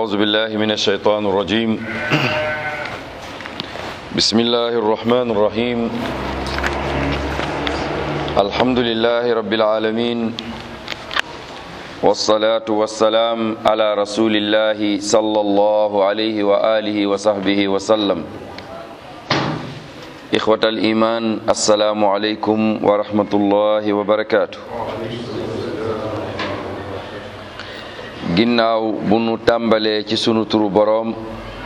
أعوذ بالله من الشيطان الرجيم بسم الله الرحمن الرحيم الحمد لله رب العالمين والصلاة والسلام على رسول الله صلى الله عليه وآله وصحبه وسلم إخوة الإيمان السلام عليكم ورحمة الله وبركاته ginnaaw bu nu tàmbalee ci sunu turu boroom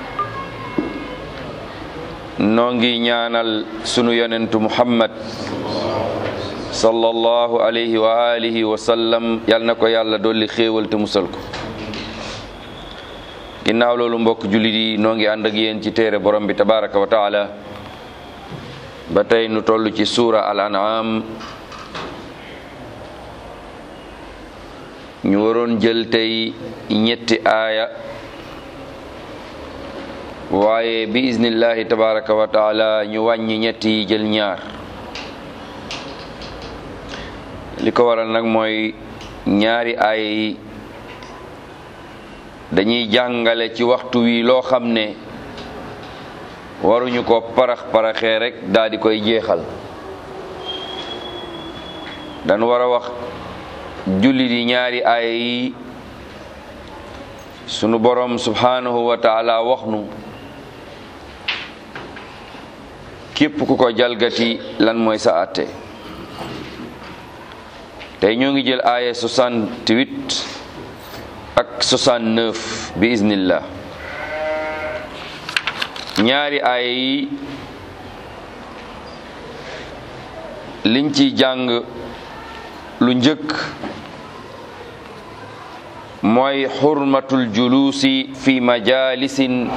noo ngi ñaanal sunu yonentu muhammad sallallahu alayhi wa alihi wa sallam yal na ko yàlla dolli xéewal te musal ko ginnaaw loolu mbokk jullit yi noo ngi ànd ak yéen ci téere borom bi tabaraka wa taala ba tey nu toll ci suura al an'am ñu waroon jël tey ñetti aaya waaye bi iznillahi tabaraka wa taala ñu wàññi ñetti yi jël ñaar li ko waral nag mooy ñaari aaya yi dañuy jàngale ci waxtu wi loo xam ne waruñu ko parax paraxee rek daal di koy jeexal dañu war a wax jullit yi ñaari aaya yi sunu borom subhanahu wa taala wax nu képp ku ko jalgati lan mooy sa àtte tey ñoo ngi jël aaya 68 ak 69 bi iznillah ñaari aaya yi liñ ci jàng lu njëkk mooy xurmatul juluusi fi majalisin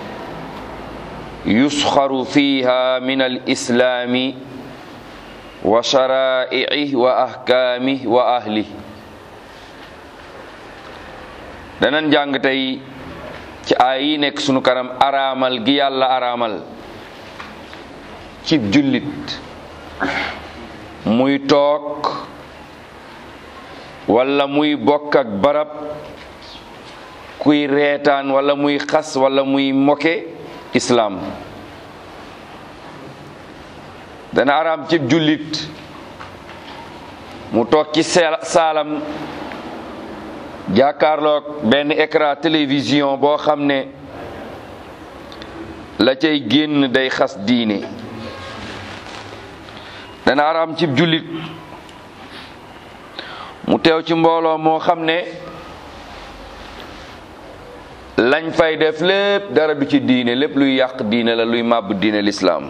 yusxaru fiha min al islaami wa sharaa'ihi wa ahkaamihi wa ahli danan jàng tey ci ay yi nekk sunu kanam araamal gi yàlla araamal cib jullit muy toog wala muy bokk ak barab kuy reetaan wala muy xas wala muy moke islaam dana araam cib jullit mu toog ci saalam jàkkaarloog benn écran télévision boo xam ne la cay génn day xas diine dana araam cib jullit mu teew ci mbooloo moo xam ne lañ fay def lépp dara du ci diine lépp luy yàq diine la luy màbb diine lislaam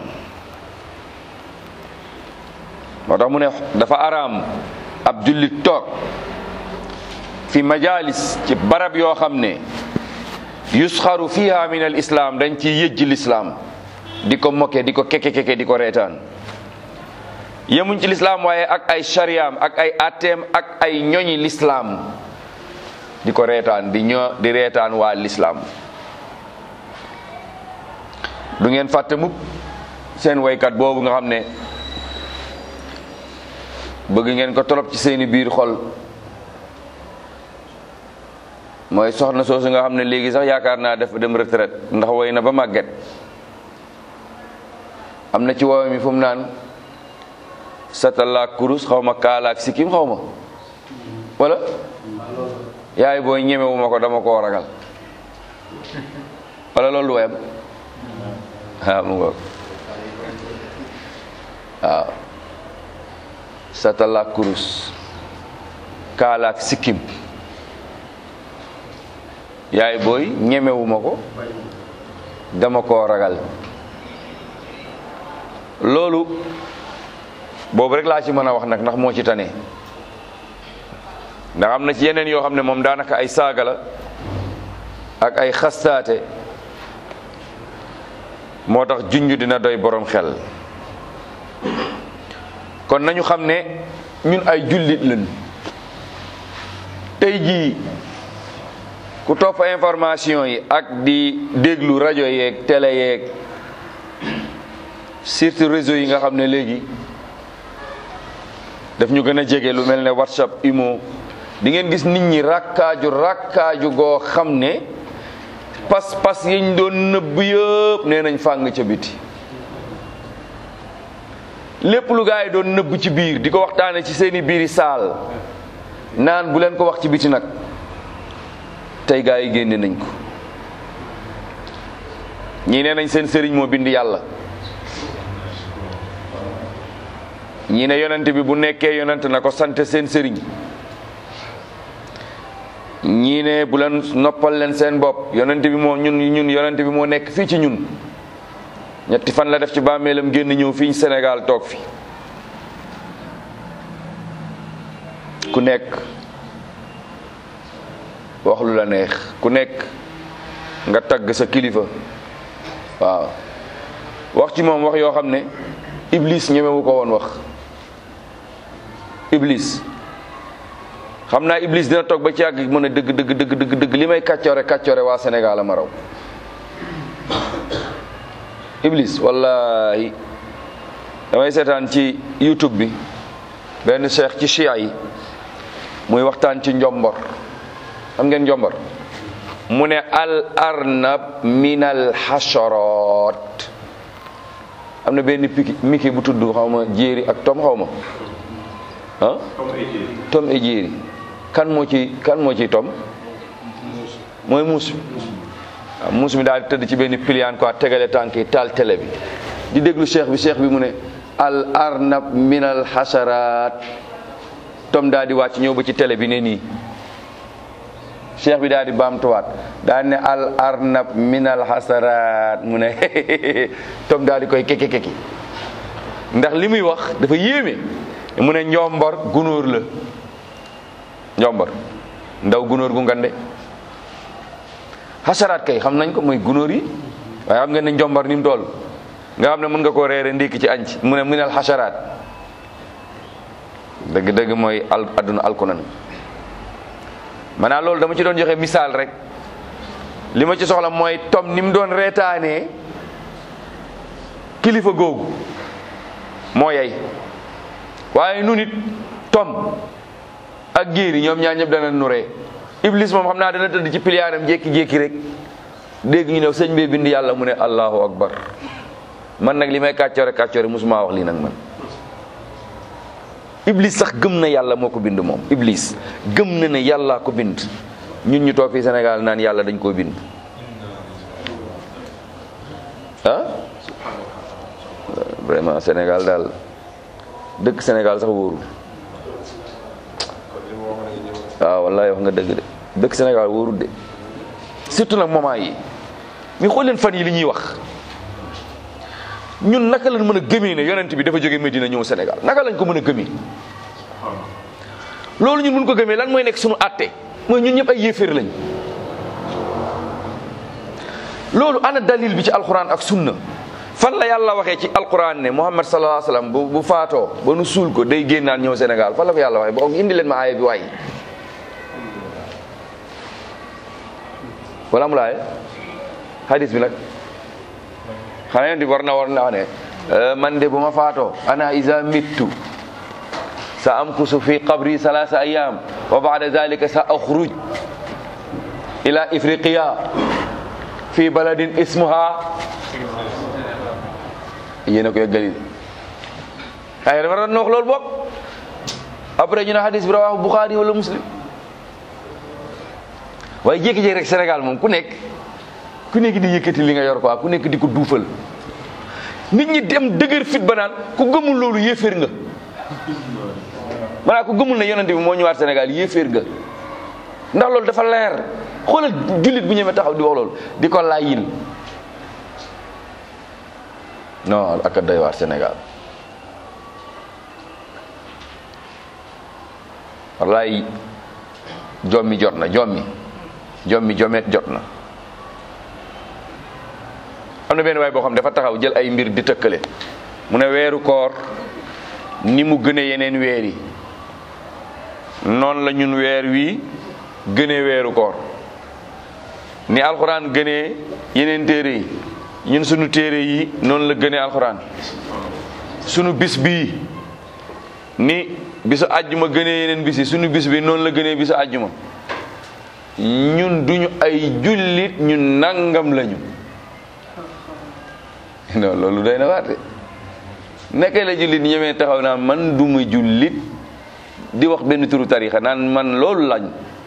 moo tax mu ne dafa araam ab jullit toog fi majalis ci barab yoo xam ne yusxaru fiha min al islaam dañ ci yëjj lislaam di ko moke di ko keke keke di ko reetaan yemuñ ci lislaam waaye ak ay shariam ak ay atteem ak ay ñoñi lislaam di ko reetaan di ñoo di reetaan waa lislaam du ngeen fàtte mukk seen waykat boobu nga xam ne bëgg ngeen ko torop ci seeni biir xol mooy soxna soosu nga xam ne léegi sax yaakaar naa def dem retraite ndax woy na ba màgget am na ci woowe mi fu mu naan satalaak kurus xaw ma kaalaak sikkim xaw ma wala yaay booy ñemewu ma ko dama koo ragal wala loolu wayam waaw mu ngoog waaw satalaak kurus kaalaak sikkim yaay booy ñemewu ma ko dama koo ragal loolu boobu rek laa ci mën a wax nag ndax moo ci tane ndax am na ci yeneen yoo xam ne moom daanaka ay saaga la ak ay xastaate moo tax junj dina doy borom xel kon nañu xam ne ñun ay jullit lañ tey jii ku topp information yi ak di déglu rajo yeeg télé yeeg surtout réseau yi nga xam ne léegi daf ñu gën a jege lu mel ne whatsapp imo di ngeen gis nit ñi rakkaaju rakkaaju goo xam ne pas pas yiñ doon nëbb yëpp nee nañ fàng ca biti lépp lu gaa yi doon nëbb ci biir di ko waxtaane ci seeni biiri saal naan bu leen ko wax ci biti nag tey gaa yi génne nañ ko ñii nee nañ seen sëriñ moo bind yàlla ñii ne yonent bi bu nekkee yonent na ko sant seen sëriñ ñii ne bu leen noppal leen seen bopp yonent bi moo ñun ñun yonent bi moo nekk fii ci ñun ñetti fan la def ci bàmmeelam génn ñëw fii Sénégal toog fi ku nekk wax lu la neex ku nekk nga tagg sa kilifa waaw wax ci moom wax yoo xam ne iblis ñemewu ko woon wax iblis xam naa iblis dina toog ba ci yàgg mën a dëgg dëgg dëgg dëgg dëgg li may kàccoore kàccoore waa Sénégal a ma raw iblis wallahi damay seetaan ci youtube bi benn cheikh ci chia yi muy waxtaan ci njombor xam ngeen njombor mu ne al arnab min al hasharat am na benn piki miki bu tudd xaw ma jéeri ak tom xaw ma ah tom et jéeri kan moo ci kan moo ciy tom mooy muus bi waaw muus mi daal di tëdd ci benn pliant quoi tegale tànk yi taal télé bi di déglu cheikh bi cheikh bi mu ne al arnab min al hasharat tom daal di wàcc ñëw ba ci télé bi ne nii cheikh bi daal di baamtuwaat daal ne al arnab min al hasharat mu ne tom daal di koy keki keki ndax li muy wax dafa yéeme mu ne njombor gunóor la njombor ndaw gunóor gu ngande xasaraat kay xam nañ ko mooy gunóor yi waaye xam ngeen ne njombar ni mu toll nga xam ne mën nga koo reere ndékki ci añ ci mu ne minal xasaraat dëgg-dëgg mooy al adduna alkunan maanaam loolu dama ci doon joxe misaal rek li ma ci soxla mooy tom ni mu doon reetaanee kilifa googu moo yey waaye nu nit tom ak géeri ñoom ñaar ñëpp dana nuree iblis moom xam naa dana tëdd ci piliyaaram jékki-jékki rek dégg ñu ne sëñ bee bind yàlla mu ne allahu akbar man nag li may kàccoore kàccoore musuma wax lii nag man iblis sax gëm na yàlla moo ko bind moom iblis gëm na ne yàllaa ko bind ñun ñu toog fii Sénégal naan yàlla dañ koo bind ah vraiment Sénégal daal dëkk Sénégal sax wóorul waaw wallahi wax nga dëgg de dëkk Sénégal wóorul de surtout nag moment yi mi xool leen fan yi li ñuy wax ñun naka lañ mën a gëmee ne yonent bi dafa jóge Medina ñëw Sénégal naka lañ ko mën a gëmee loolu ñun mun ko gëmee lan mooy nekk suñu àtte mooy ñun ñëpp ay yéeféer lañ loolu ana dalil bi ci alquran ak sunna fan la yàlla waxee ci alquran ne Muhammad sallallahu alayhi wasallam bu bu faatoo ba nu suul ko day génnaan ñëw Sénégal fan la ko yàlla waxee boo indi leen ma aaya bi waay wala mu laaye hadis bi nag xanaa yonent bi war na war na wax ne man de bu ma faatoo ana iza mittu sa amkusu fi qabri salasa ayam wa ba'da dhalika sa akhruj ila ifriqiya fi baladin ismuha yéen a ko yeggali ay dafa doon wax loolu bopp après ñu ne hadis bi rawahu Bukhari wala Muslim waaye jékki-jékki rek Sénégal moom ku nekk ku nekk di yëkkati li nga yor quoi ku nekk di ko duufal nit ñi dem dëgër fit ba naan ku gëmul loolu yéeféer nga maanaam ku gëmul ne yonente bi moo ñëwaat Sénégal yéeféer nga ndax loolu dafa leer xoolal jullit bu ñëwee taxaw di wax loolu di ko laayil non ak a doy waar Sénégal wallaay jommi jot na jommi jommi jomet jot na am na benn waay boo xam dafa taxaw jël ay mbir di tëkkale mu ne weeru koor ni mu gëne yeneen weer yi noonu la ñun weer wi gënee weeru koor ni alxuraan gënee yeneen téere yi ñun sunu téere yi noonu la gënee alxuraan sunu bis bii ni bisu àjjuma gënee yeneen bis yi sunu bis bi noonu la gënee bisu àjjuma ñun duñu ay jullit ñun nangam lañu non loolu doy na waate nekkee la jullit ñemee taxaw naa man duma jullit di wax benn turu tarixa naan man loolu lañ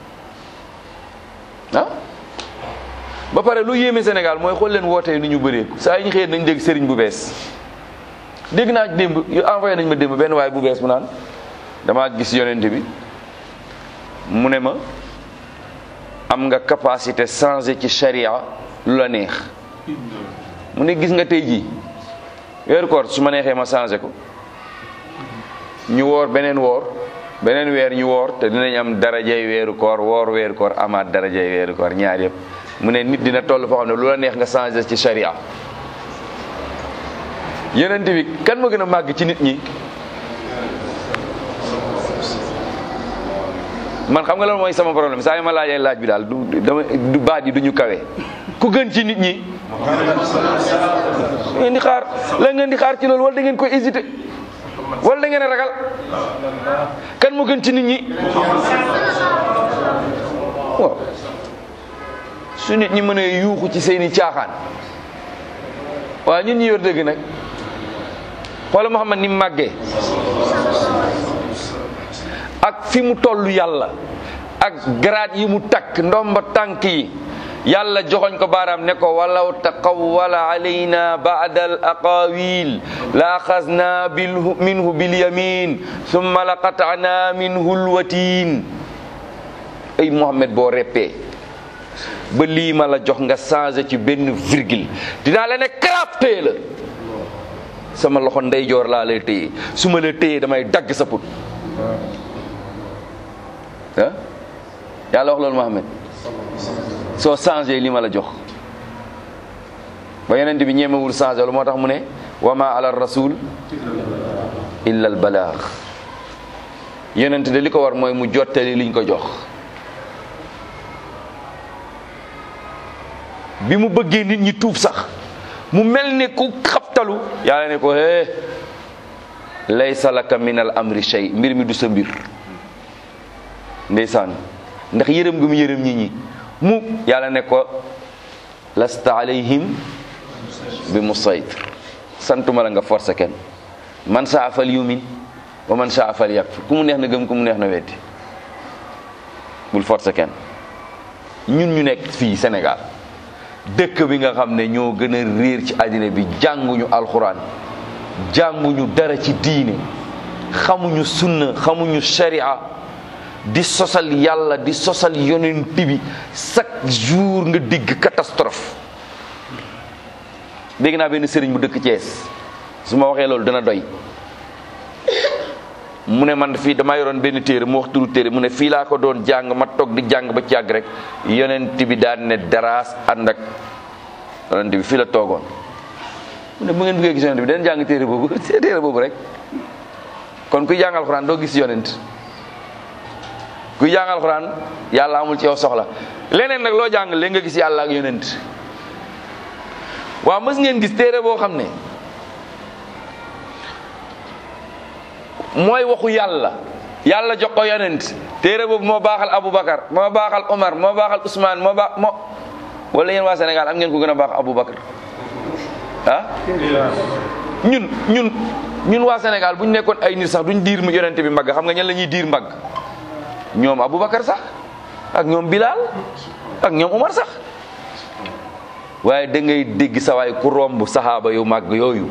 ah ba pare lu yéeme Sénégal mooy xool leen wootee ni ñu bëree saa yi ñu xëyee nañ dégg sëriñ bu bees dégg naa démb yu envoyé nañ ma démb benn waay bu bees mu naan damaa gis yonent bi mu ne ma am nga capacité changer ci charia lu la neex mu ne gis nga tey jii weeru koor su ma neexee ma changer ko ñu woor beneen woor beneen weer ñu woor te dinañ am darajay weeru koor woor weeru koor amaat darajay weeru koor ñaar yëpp mu ne nit dina toll foo xam ne lu la neex nga changer ci charia yonent bi kan moo gën a màgg ci nit ñi man xam nga lan mooy sama problème saa yi ma laajee laaj bi daal du dama du baat yi du ñu kawe ku gën ci nit ñi ngeen di xaar la ngeen di xaar ci loolu wala da ngeen koy hésité wala da ngeen a ragal kan moo gën ci nit ñi waaw su nit ñi mën a yuuxu ci seeni caaxaan waaw ñun ñi yor dëgg nag xoola Muhammad ni mu màggee ak fi mu toll yàlla ak garaat yi mu takk ndomba tànk yi yàlla joxoñ ko baaraam ne ko walaw taqawwala alayna ba'da al aqawil la axasna bil minhu bil yamin summa la qata'na minhu al watin ay Muhammad boo reppee ba lii ma la jox nga changé ci benn virgule dinaa la ne karab téye la sama loxo ndeyjoor laa lay téye su ma la téyee damay dagg sa put ah yàlla wax loolu Muhammad soo changé li ma la jox ba yonent bi ñemewul changé lu moo tax mu ne wa ma ala rasul illa al balaax yonent de li ko war mooy mu jottali liñ ko jox bi mu bëggee nit ñi tuub sax mu mel ne ku xabtalu yàlla ne ko hee laysa laka min al amri shay mbir mi du sa mbir ndeysaan ndax yërëm gu mu yërëm nit ñi mu yàlla ne ko lasta alayhim bi musaytir santuma la nga forcé kenn man saa fal yumin wa man saa fal yakfur ku mu neex na gëm ku mu neex na weddi bul forcé kenn ñun ñu nekk fii Sénégal dëkk bi nga xam ne ñoo gën a réer ci àddina bi jànguñu alxuraan jànguñu dara ci diine xamuñu sunna xamuñu sharia di sosal yàlla di sosal yonent bi chaque jour nga digg catastrophe dégg naa benn sëriñ bu dëkk Thiès su ma waxee loolu dana doy mu ne man fii dama yoroon benn téere mu wax turu téere mu ne fii laa ko doon jàng ma toog di jàng ba ci yàgg rek yonent bi daan ne daraas ànd ak yonent bi fii la toogoon mu ne bu ngeen bëggee gis yonent bi den jàng téere boobu téere boobu rek kon kuy jàng alxuraan doo gis yonent kuy jàng alxuraan yàlla amul ci yow soxla leneen nag loo jàng léegi nga gis yàlla ak yonent waaw mës ngeen gis téere boo xam ne mooy waxu yàlla yàlla jox ko yonent téere boobu moo baaxal Aboubacar moo baaxal Omar moo baaxal Ousmane moo baax moo wala yéen waa Sénégal am ngeen ko gën a baax Aboubacar ah ñun ñun ñun waa Sénégal bu ñu nekkoon ay nit sax duñ diir mu yonent bi mbagg xam nga ñan la ñuy diir mbagg ñoom Aboubacar sax ak ñoom Bilal ak ñoom Omar sax waaye da ngay dégg sa waay ku romb saxaaba yu màgg yooyu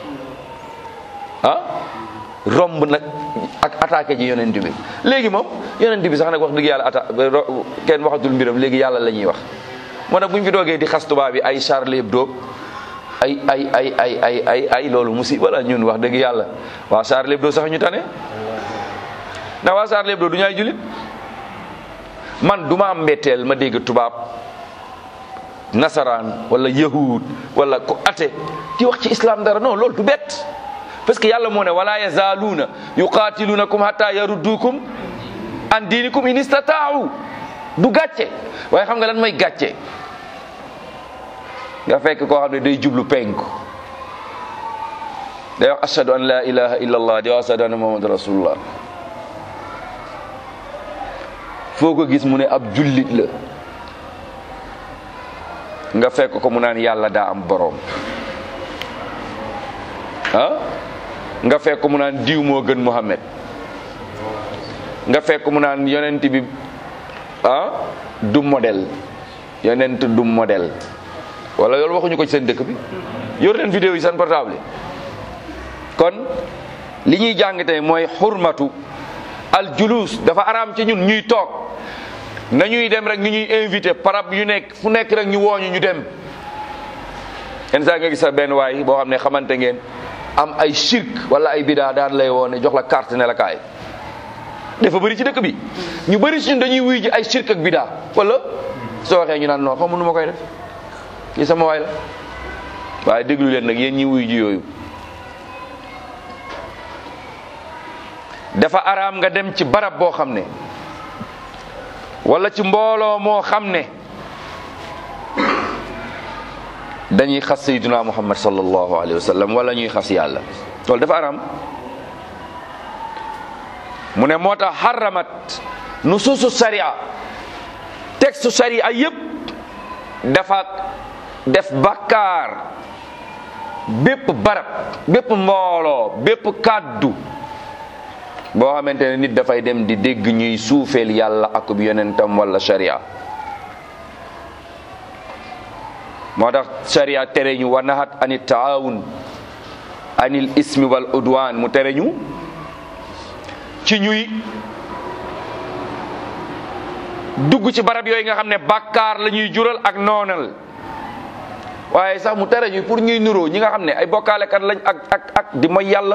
ah romb nag ak attaqué ji yonent bi léegi moom yonent bi sax nag wax dëgg yàlla atta kenn waxatul mbiram léegi yàlla la ñuy wax moo tax bu ñu fi doogee di xas tubaab bi ay Charlie Hebdo ay ay ay ay ay ay ay loolu musiba la ñun wax dëgg yàlla waa Charlie Hebdo sax ñu tane ndax waa Charlie Hebdo du ñu ay julit man du ma am mbetteel ma dégg tubaab nasaraan wala yahud wala ko ate di wax ci islam dara non loolu du bett parce que yàlla moo ne wala yazaaluuna yuqaatilunakum hatta yaruddukum an diinikum in istataau du gàcce waaye xam nga lan mooy gàcce nga fekk koo xam ne day jublu penku day wax ashhadu an la ilaha illa allah di wax ashhadu anna muhammad rasulullah foo ko gis mu ne ab jullit la nga fekk ko mu naan yàlla daa am boroom ah nga fekk mu naan diw moo gën Muhammad nga fekk mu naan yonent bi ah du modèle yonent du modèle wala loolu waxuñu ko ci seen dëkk bi yor leen vidéo yi seen portable kon li ñuy jàng tey mooy xurmatu al julus dafa araam ci ñun ñuy toog nañuy dem rek ñu ñuy invité parab yu nekk fu nekk rek ñu wooñu ñu dem yenn saa nga gis sa benn waay boo xam ne xamante ngeen am ay shirk wala ay bidaa daan lay woone jox la carte ne la kaay dafa bëri ci dëkk bi ñu bëri ci ñun dañuy wuy ji ay shirk ak bidaa wala soo waxee ñu naan non xamu nu ma koy def kii sama waay la waaye déglu leen nag yéen ñi wuy ji yooyu dafa araam nga dem ci barab boo xam ne wala ci mbooloo moo xam ne dañuy xas sayyiduna muhammad sallallahu alayhi wa sallam wala ñuy xas yàlla loolu dafa araam mu ne moo tax xaramat nusuusu sharia texte sharia yépp dafa def bakkaar bépp barab bépp mbooloo bépp kàddu boo xamante ne nit dafay dem di dégg ñuy suufeel yàlla akub yonentam wala sharia moo tax sharia tere ñu wa nahat ani taawun anil ismi wal udwan mu tere ñu ci ñuy dugg ci barab yooyu nga xam ne bàkkaar la ñuy jural ak noonal waaye sax mu tere ñu pour ñuy nuroo ñi nga xam ne ay bokkaalekat lañ ak ak ak di mooy yàlla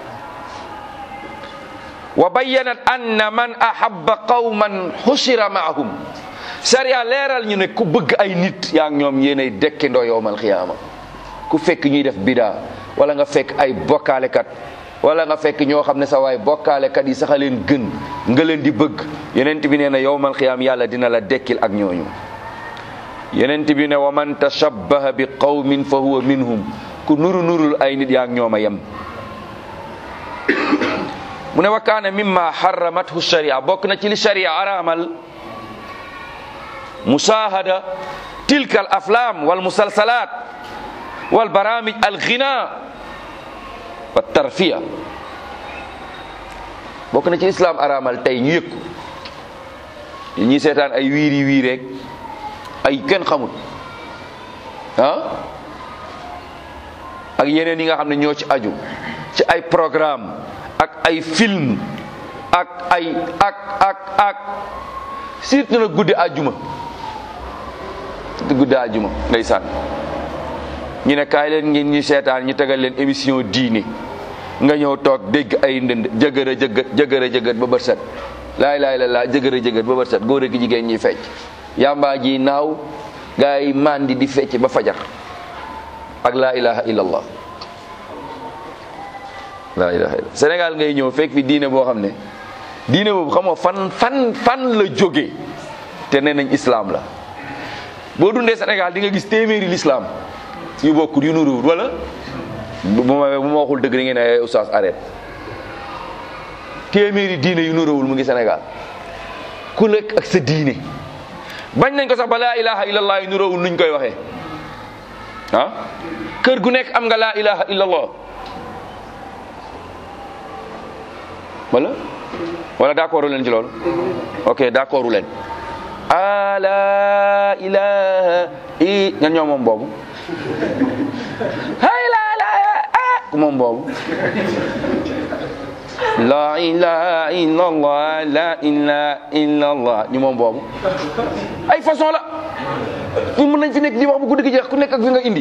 wa bayyanat anna man ahabba qawman xushira maahum sariya leeral ñu ne ku bëgg ay nit yaa ngi ñoom yéenay dekkindoo yowmal xiyaama ku fekk ñuy def bidaa wala nga fekk ay bokkaalekat wala nga fekk ñoo xam ne sa waay bokkaalekat yi sax a leen gën nga leen di bëgg yenent bi nee na yowmal xiyaam yàlla dina la dekkil ak ñooñu yenent bi ne wa man tashabbaha bi qawmin fa huwa minhum ku nuru nurul ay nit yaa ngi ñoom a yem mu ne wa kaana mimma xaramathu sharia bokk na ci li sharia araamal musaahada tilka al aflam wal musalsalat wal baramij al ghina wa tarfiya bokk na ci islam araamal tey ñu yëg ko ñi seetaan ay wiiri wiireeg ay kenn xamul ah ak yeneen yi nga xam ne ñoo ci aju ci ay programme ak ay film ak ay ak ak ak surtout nag guddi àjjuma surtout guddi àjjuma ndeysaan ñu ne kaay leen ngeen ñi seetaan ñu tegal leen émission diine nga ñëw toog dégg ay ndënd jëgër a jëgët jëgër a jëgët ba bët set laay laay la laa jëgër a jëgët ba bët set góor ak jigéen ñi fecc yàmbaa ji naaw gaa yi mandi di fecc ba fajar ak laa ilaha illallah laa ilaha illallah Sénégal ngay ñëw fekk fi diine boo xam ne diine boobu xam nga fan fan fan la jóge te nee nañ islam la boo dundee Sénégal di nga gis téeméeri l'islam yu bokkul yu nuruwul wala bu ma bu ma waxul dëgg da ngeen ne oustaz arrête téeméeri diine yu nuruwul mu ngi Sénégal ku nekk ak sa diine bañ nañ ko sax ba laa ilaha illallah yu nuruwul nuñ koy waxee ah kër gu nekk am nga laa ilaha illallah wala wala d'accordu leen ci loolu ok d'accordu leen a la ilaha i ñan ñoo moom boobu hay la ilaha ah ku moom boobu la ilaha illallah la ilaha illallah ñu moom boobu ay façon la ñu mën nañ fi nekk di wax bu guddi gi jeex ku nekk ak fi nga indi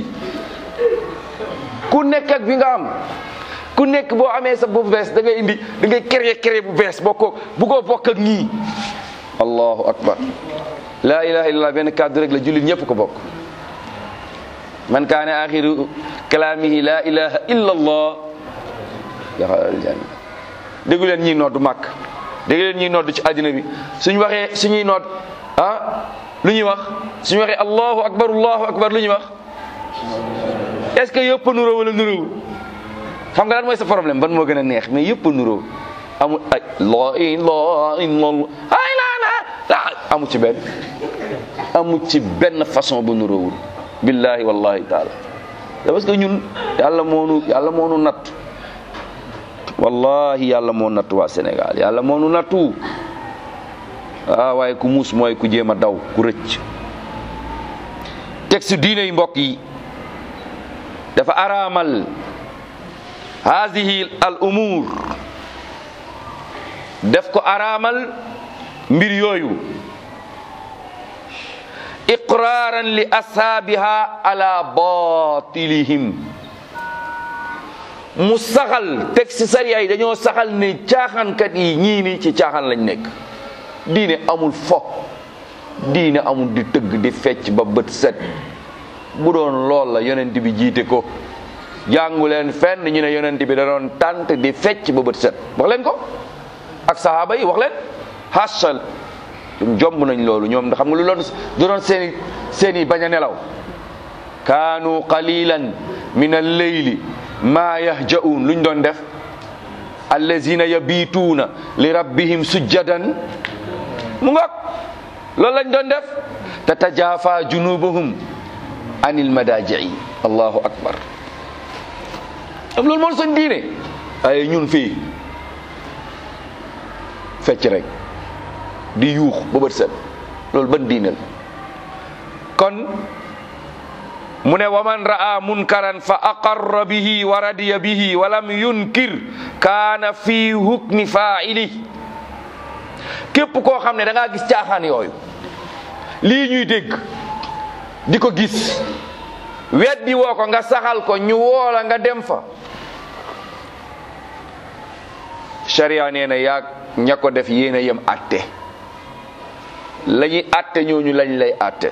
ku nekk ak fi nga am ku nekk boo amee sa bu bees da ngay indi da ngay créer créer bu bees boo ko bu ko bokk ak ñii allahu akbar la ilaha illallah benn kàddu rek la jullit ñëpp ko bokk man kaana axiru kalaamihi la ilaha illallah daxala aljanna déggu leen ñiy nodd màkk déggu leen ñiy nodd ci àddina bi suñ waxee suñuy nodd ah lu ñuy wax suñu waxee allahu akbar allahu akbar lu ñuy wax est-ce que yëpp a nuroo wala nuróowul xam nga lan mooy sa problème ban moo gën a neex mais yëpp a nuroo amul ay la ilaha illallah ay la la la amu ci benn amu ci benn façon bu nu róowul billahi wallahi taala da parce que ñun yàlla moonu yàlla moonu natt wallahi yàlla moo nattu waa Sénégal yàlla moonu nattu ah waaye ku muus mooy ku jéem a daw ku rëcc texte diine yi mbokk yi dafa araamal haadihi al umur def ko araamal mbir yooyu iqraaran li ashaabiha ala batilihim mu saxal texte sariya yi dañoo saxal ne caaxaankat yi ñii ni ci caaxaan lañ nekk diine amul fo diine amul di tëgg di fecc ba bët set bu doon lool la yonent bi jiite ko jàngu leen fenn ñu ne yonent bi da doon tànt di fecc ba bët set wax leen ko ak sahaaba yi wax leen hasal jomb nañ loolu ñoom xam nga lu doon du doon seeni seeni bañ a nelaw kaanu qalilan min al-layli ma yahja'un luñ doon def allazina yabituuna li rabbihim sujjadan mu ngoog loolu lañ doon def tatajafa junubuhum anil madaji'i allahu akbar am loolu moom suñ diine ay ñun fii fecc rek di yuux ba bët set loolu ban diine la kon mu ne waman ra'a munkaran fa aqarra bihi wa radiya bihi wa lam yunkir kaana fi hukmi fa'ili képp koo xam ne da ngaa gis caaxaan yooyu lii ñuy dégg di ko gis weddi woo ko nga saxal ko ñu woola nga dem fa sharia nee na yaag ña ko def yéen a yem atte la ñuy atte ñooñu lañ lay atte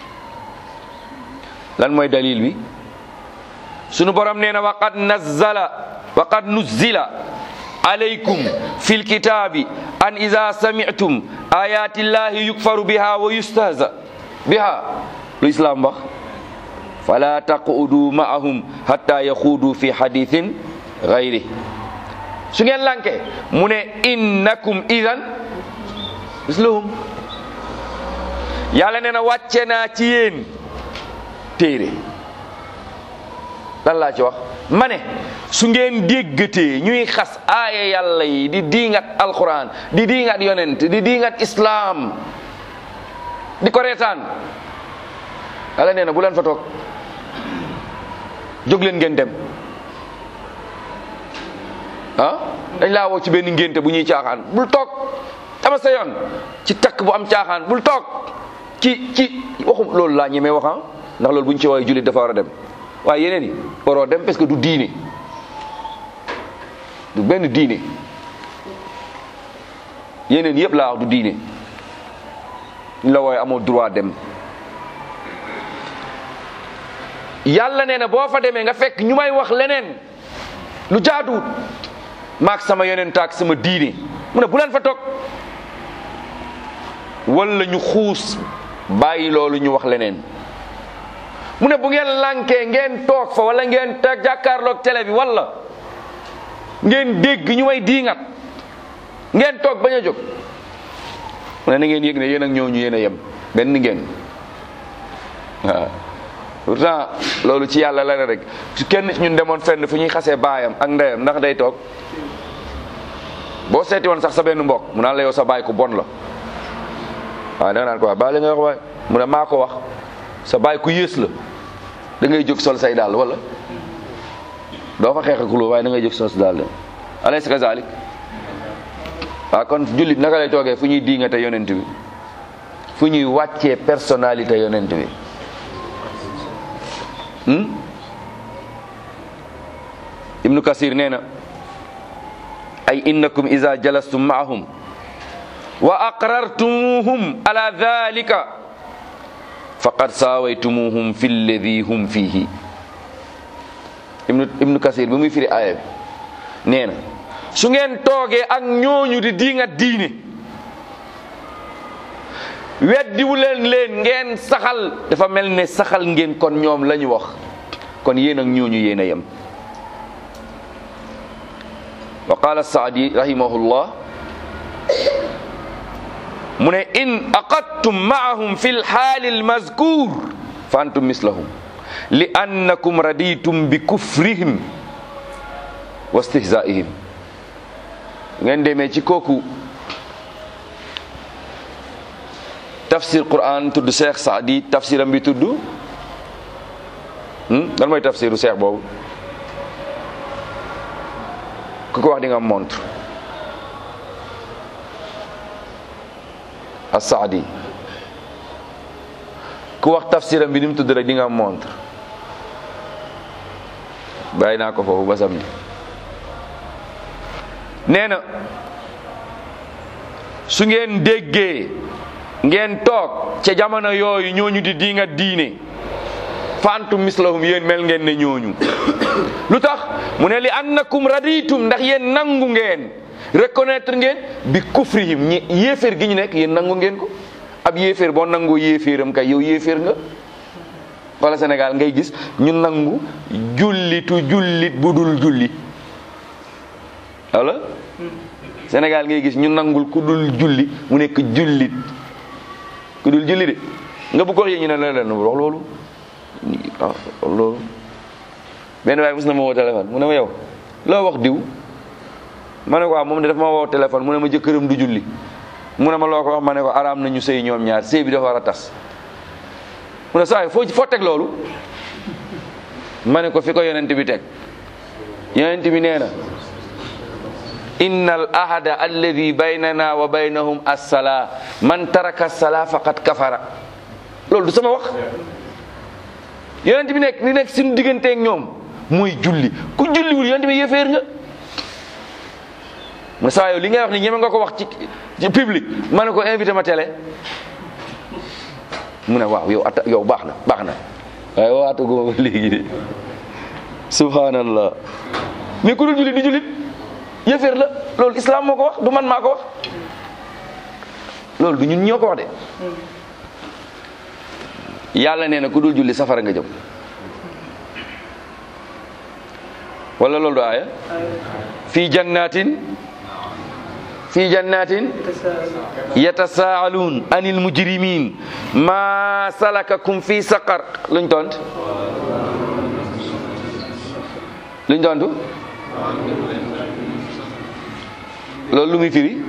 lan mooy dalil bi sunu borom nee na waqad nazzala waqad nuzzila alaykum fi lkitabi an ida sami'tum ayati llahi yukfaru biha wa yustahza biha lu islam wax fala taqudu ma'ahum hatta yaxuudu fi hadithin gayri su ngeen lanke mu ne innakum idan mislahum yàlla nee na wàcce naa ci yéen téere lan laa ci wax ma ne su ngeen déggatee ñuy xas aaya yàlla yi di diingat alquran di diingat yonent di diingat islaam di ko reetaan yàlla nee na bu leen fa toog jóg leen ngeen dem ah dañ laa woo ci benn ngénte bu ñuy caaxaan bul toog dama sa yoon ci takk bu am caaxaan bul toog ci ci waxum loolu laa ñemee wax ah ndax loolu bu ñu ci woowee jullit dafa war a dem waaye yeneen yi waroo dem parce que du diine du benn diine yeneen yëpp laa wax du diine ñu la wooye amoo droit dem yàlla nee na boo fa demee nga fekk ñu may wax leneen lu jaaduwut maak sama yeneen taak sama diine mu ne bu leen fa toog wala ñu xuus bàyyi loolu ñu wax leneen mu ne bu ngeen lànkee ngeen toog fa wala ngeen ta jàkkaarloog télé bi wala ngeen dégg ñu may diingat ngeen toog bañ a jóg mu ne na ngeen yëg ne yéen ak ñooñu yéen a yem benn ngeen waaw pourtant loolu ci yàlla la rek su kenn ñun demoon fenn fu ñuy xasee baayam ak ndeyam ndax day toog boo seeti woon sax sa benn mbokk mu naan la yow sa baay ku bon la waaw da nga naan ko wax baa li nga wax waay mu ne maa ko wax sa baay ku yées la da ngay jóg sol say daal wala doo fa xeex ak xuloo waaye da ngay jóg sol sa daal de alaysa kazalik waaw kon jullit naka lay toogee fu ñuy diingate yonent bi fu ñuy wàccee personnalité yonent bi ibnu kasir nee na ay innakum iza jalastum maahum wa aqrartumuhum ala dhalika faqad saawaytumuhum fi lladi hum fihi ibnu ibnu kasir bi muy firi aaya bi nee na su ngeen toogee ak ñooñu di diingat diine weddiwu leen leen ngeen saxal dafa mel ne saxal ngeen kon ñoom la ñu wax kon yéen ak ñooñu yéen a yem wa qala saadi rahimahullah mu ne in aqadtum maahum fi lxaali almazkur fa antum mislahum li annakum raditum bi kufrihim wa stihzaihim ngeen demee ci kooku tafsir quran tudd Cheikh Saadi tafsiram bi tudd lan mooy tafsiru Cheikh boobu ku ko wax di nga montre as-Saadi ku wax tafsiram bi ni mu tudd rek di nga montre bàyyi naa ko foofu ba samedi nee na su ngeen déggee ngeen toog ca jamono yooyu ñooñu di di nga diine fantum mislahum yéen mel ngeen ne ñooñu lu tax mu ne li annakum raditum ndax yéen nangu ngeen reconnaître ngeen bi kufrihim ñi yéeféer gi ñu nekk yéen nangu ngeen ko ab yéeféer boo nangoo yéeféeram kay yow yéeféer nga wala Sénégal ngay gis ñu nangu jullitu jullit bu dul julli wala Sénégal ngay gis ñu nangul ku dul julli mu nekk jullit ku dul julli de nga bu ko wax ñu ne la leen wax loolu ah loolu benn waaye mos na ma woo téléphone mu ne ma yow loo wax diw ma ne ko waaw moom de dafa ma woo téléphone mu ne ma jëkkëram du julli mu ne ma loo ko wax ma ne ko araam nañu sëy ñoom ñaar sëy bi dafa war a tas mu ne saa yi foo foo teg loolu ma ne ko fi ko yonent bi teg yonent bi nee na inna al ahada alladi baynana wa baynahum assala man taraka assala faqad kafara loolu du sama wax yonent bi nekk li nekk suñu digganteeg ñoom muy julli ku julliwul yonent bi yéeféer nga mu ne saa yow li ngay wax ni ñeme nga ko wax ci ci public ma ne ko invité ma télé mu ne waaw yow atta yow baax na baax na waaye waataguma ba léegi de subhanallah mais ku dul jullit di jullit yëféer la loolu islam moo ko wax du man maa ko wax loolu du ñun ñoo ko wax de yàlla nee na ku dul julli safara nga jëm wala loolu du aaya fii jannatin fii jannatin yatasaaluun anil mujrimin ma salakakum fi saqar luñ tont luñ tontu loolu lu muy firi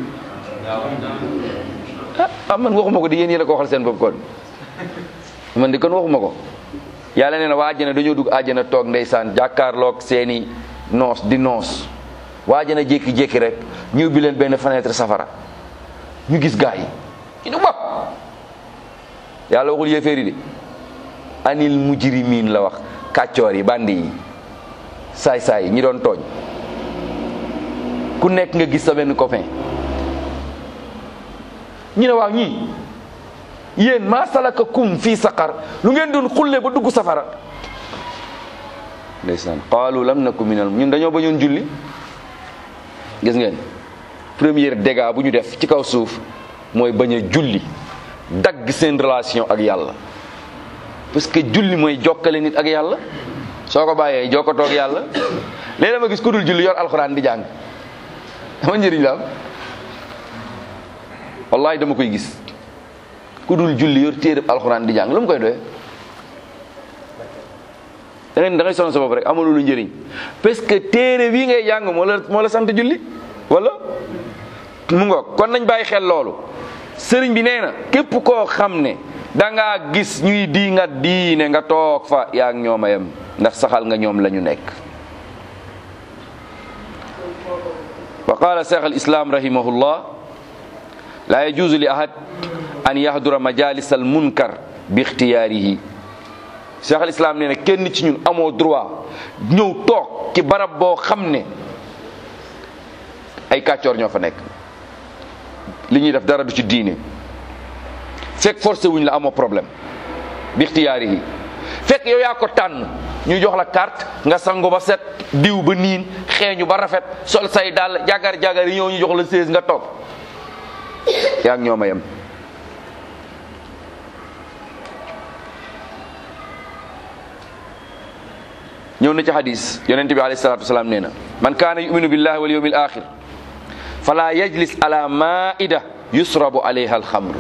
ah man waxuma ko di yéen yéen a ko waxal seen bopp kon man di kon waxuma ko yàlla nee na waa àjjana dañoo dugg àjjana toog ndeysaan jàkkaarloog seeni noos di noos waa àjjana jékki-jékki rek ñu ubbi leen benn fenêtre safara ñu gis gaa yi ñu ne bopp yàlla waxul yéeféeri de anil mujrimiin la wax kàccoor yi bandi yi saay-saay yi ñi doon tooñ ku nekk nga gis sa benn copain ñu ne waaw ñii yéen maa salaka kum fii saqar lu ngeen doon xulle ba dugg safara ndeysaan qaalu lam naku minal ñun dañoo bañoon julli gis ngeen premier dégât bu ñu def ci kaw suuf mooy bañ a julli dagg seen relation ak yàlla parce que julli mooy jokkale nit ak yàlla soo ko bàyyee jokkatoo ak yàlla léegi dama gis ku dul julli yor alxuraan di jàng dama njëriñ la am wallahi dama koy gis ku dul julli yor téereb alxuraan di jàng lu mu koy doyee da ngay da ngay sonn sa bopp rek amul lu njëriñ parce que téere bii ngay jàng moo la moo la sant julli wala mu ngoog kon nañ bàyyi xel loolu sëriñ bi nee na képp koo xam ne da ngaa gis ñuy di nga diine nga toog fa yaa ak ñoom a yem ndax saxal nga ñoom la ñu nekk wa qala cheikh al islam rahimahullah la yajuzu li ahad an yahdura majalis al munkar bi ixtiyaarihi cheikh al islam nee na kenn ci ñun amoo droit ñëw toog ci barab boo xam ne ay kàccoor ñoo fa nekk li ñuy def dara du ci diine fekk forcé wuñ la amoo problème bi ixtiyaarihi fekk yow yaa ko tànn ñu jox la carte nga sangu ba set diw ba niin xeeñu ba rafet sol say dàll jagar jagar yi ñëw ñu jox la sées nga toog yaa ngi ñoom a yem ñëw na ci hadis yonente bi alayhi salatu wasalaam nee na man kaana yuminu billahi wal yawmil axir fala yajlis ala maida yusrabu alayha alxamr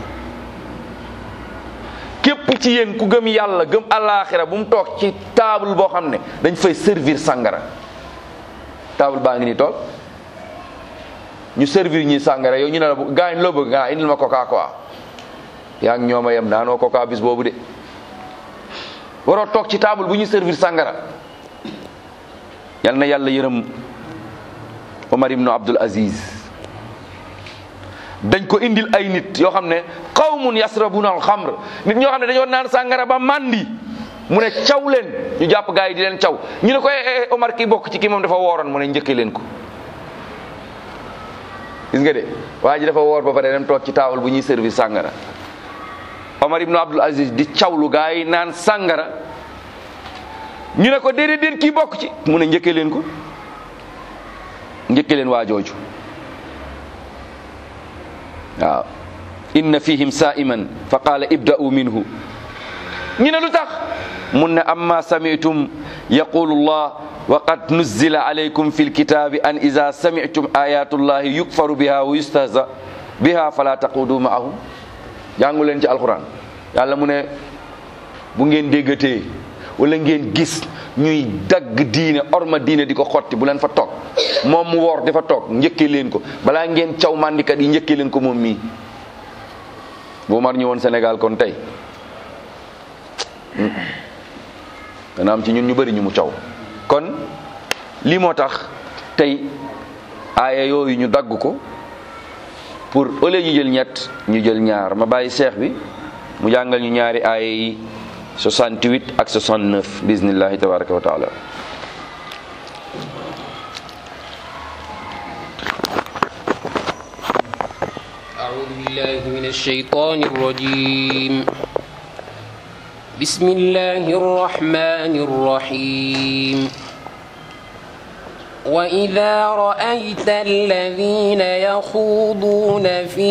képp ci yéen ku gëm yàlla gëm alaxira bu mu toog ci table boo xam ne dañ fay servir sàngara table baa ngi ni toog ñu servir ñi sàngara yow ñu ne la gaañ loo bëgg nga indil ma coca quoi yaa ngi ñooma yem naanoo coca bis boobu de waroo toog ci table bu ñuy servir sàngara yal na yàlla yërëm Omar ibnu Abdul Aziz dañ ko indil ay nit yoo xam ne qawmun yasrabuna alxamr nit ñoo xam ne dañoo naan sàngara ba mandi mu ne caw leen ñu jàpp gaa yi di leen caw ñu ne ko Omar kii bokk ci kii moom dafa wooroon mu ne njëkkee leen ko gis nga de waa ji dafa woor ba pare dem toog ci taawal bu ñuy servir sàngara Omar ibnu Abdul Aziz di cawlu gaa yi naan sàngara ñu ne ko déedéet déet kii bokk ci mu ne njëkkee leen ko njëkkee leen waa jooju waaw inna fihim sa'iman fa qaala ibda'u minhu ñu ne lu tax mun ne amma sami'tum yaqulu allah wa qad nuzzila alaykum fi lkitabi an ida sami'tum ayatullahi yukfaru biha wa yustahza biha fala taqudu ma'ahum jàngu leen ci alquran yàlla mu ne bu ngeen déggatee wala ngeen gis ñuy dagg diine orma diine di ko xotti bu leen fa toog moom mu woor dafa toog njëkkee leen ko balaa ngeen caw mandikat yi njëkkee leen ko moom mii bu mar ñëwoon Sénégal kon tey dana am ci ñun ñu bëri ñu mu caw kon lii moo tax tey aaya yooyu ñu dagg ko pour au lieu ñu jël ñett ñu jël ñaar ma bàyyi seex bi mu jàngal ñu ñaari aaya yi 68 ak 69 bismillahi tabaraka wa taala أعوذ بالله من الشيطان الرجيم بسم الله الرحمن الرحيم وإذا رأيت الذين يخوضون في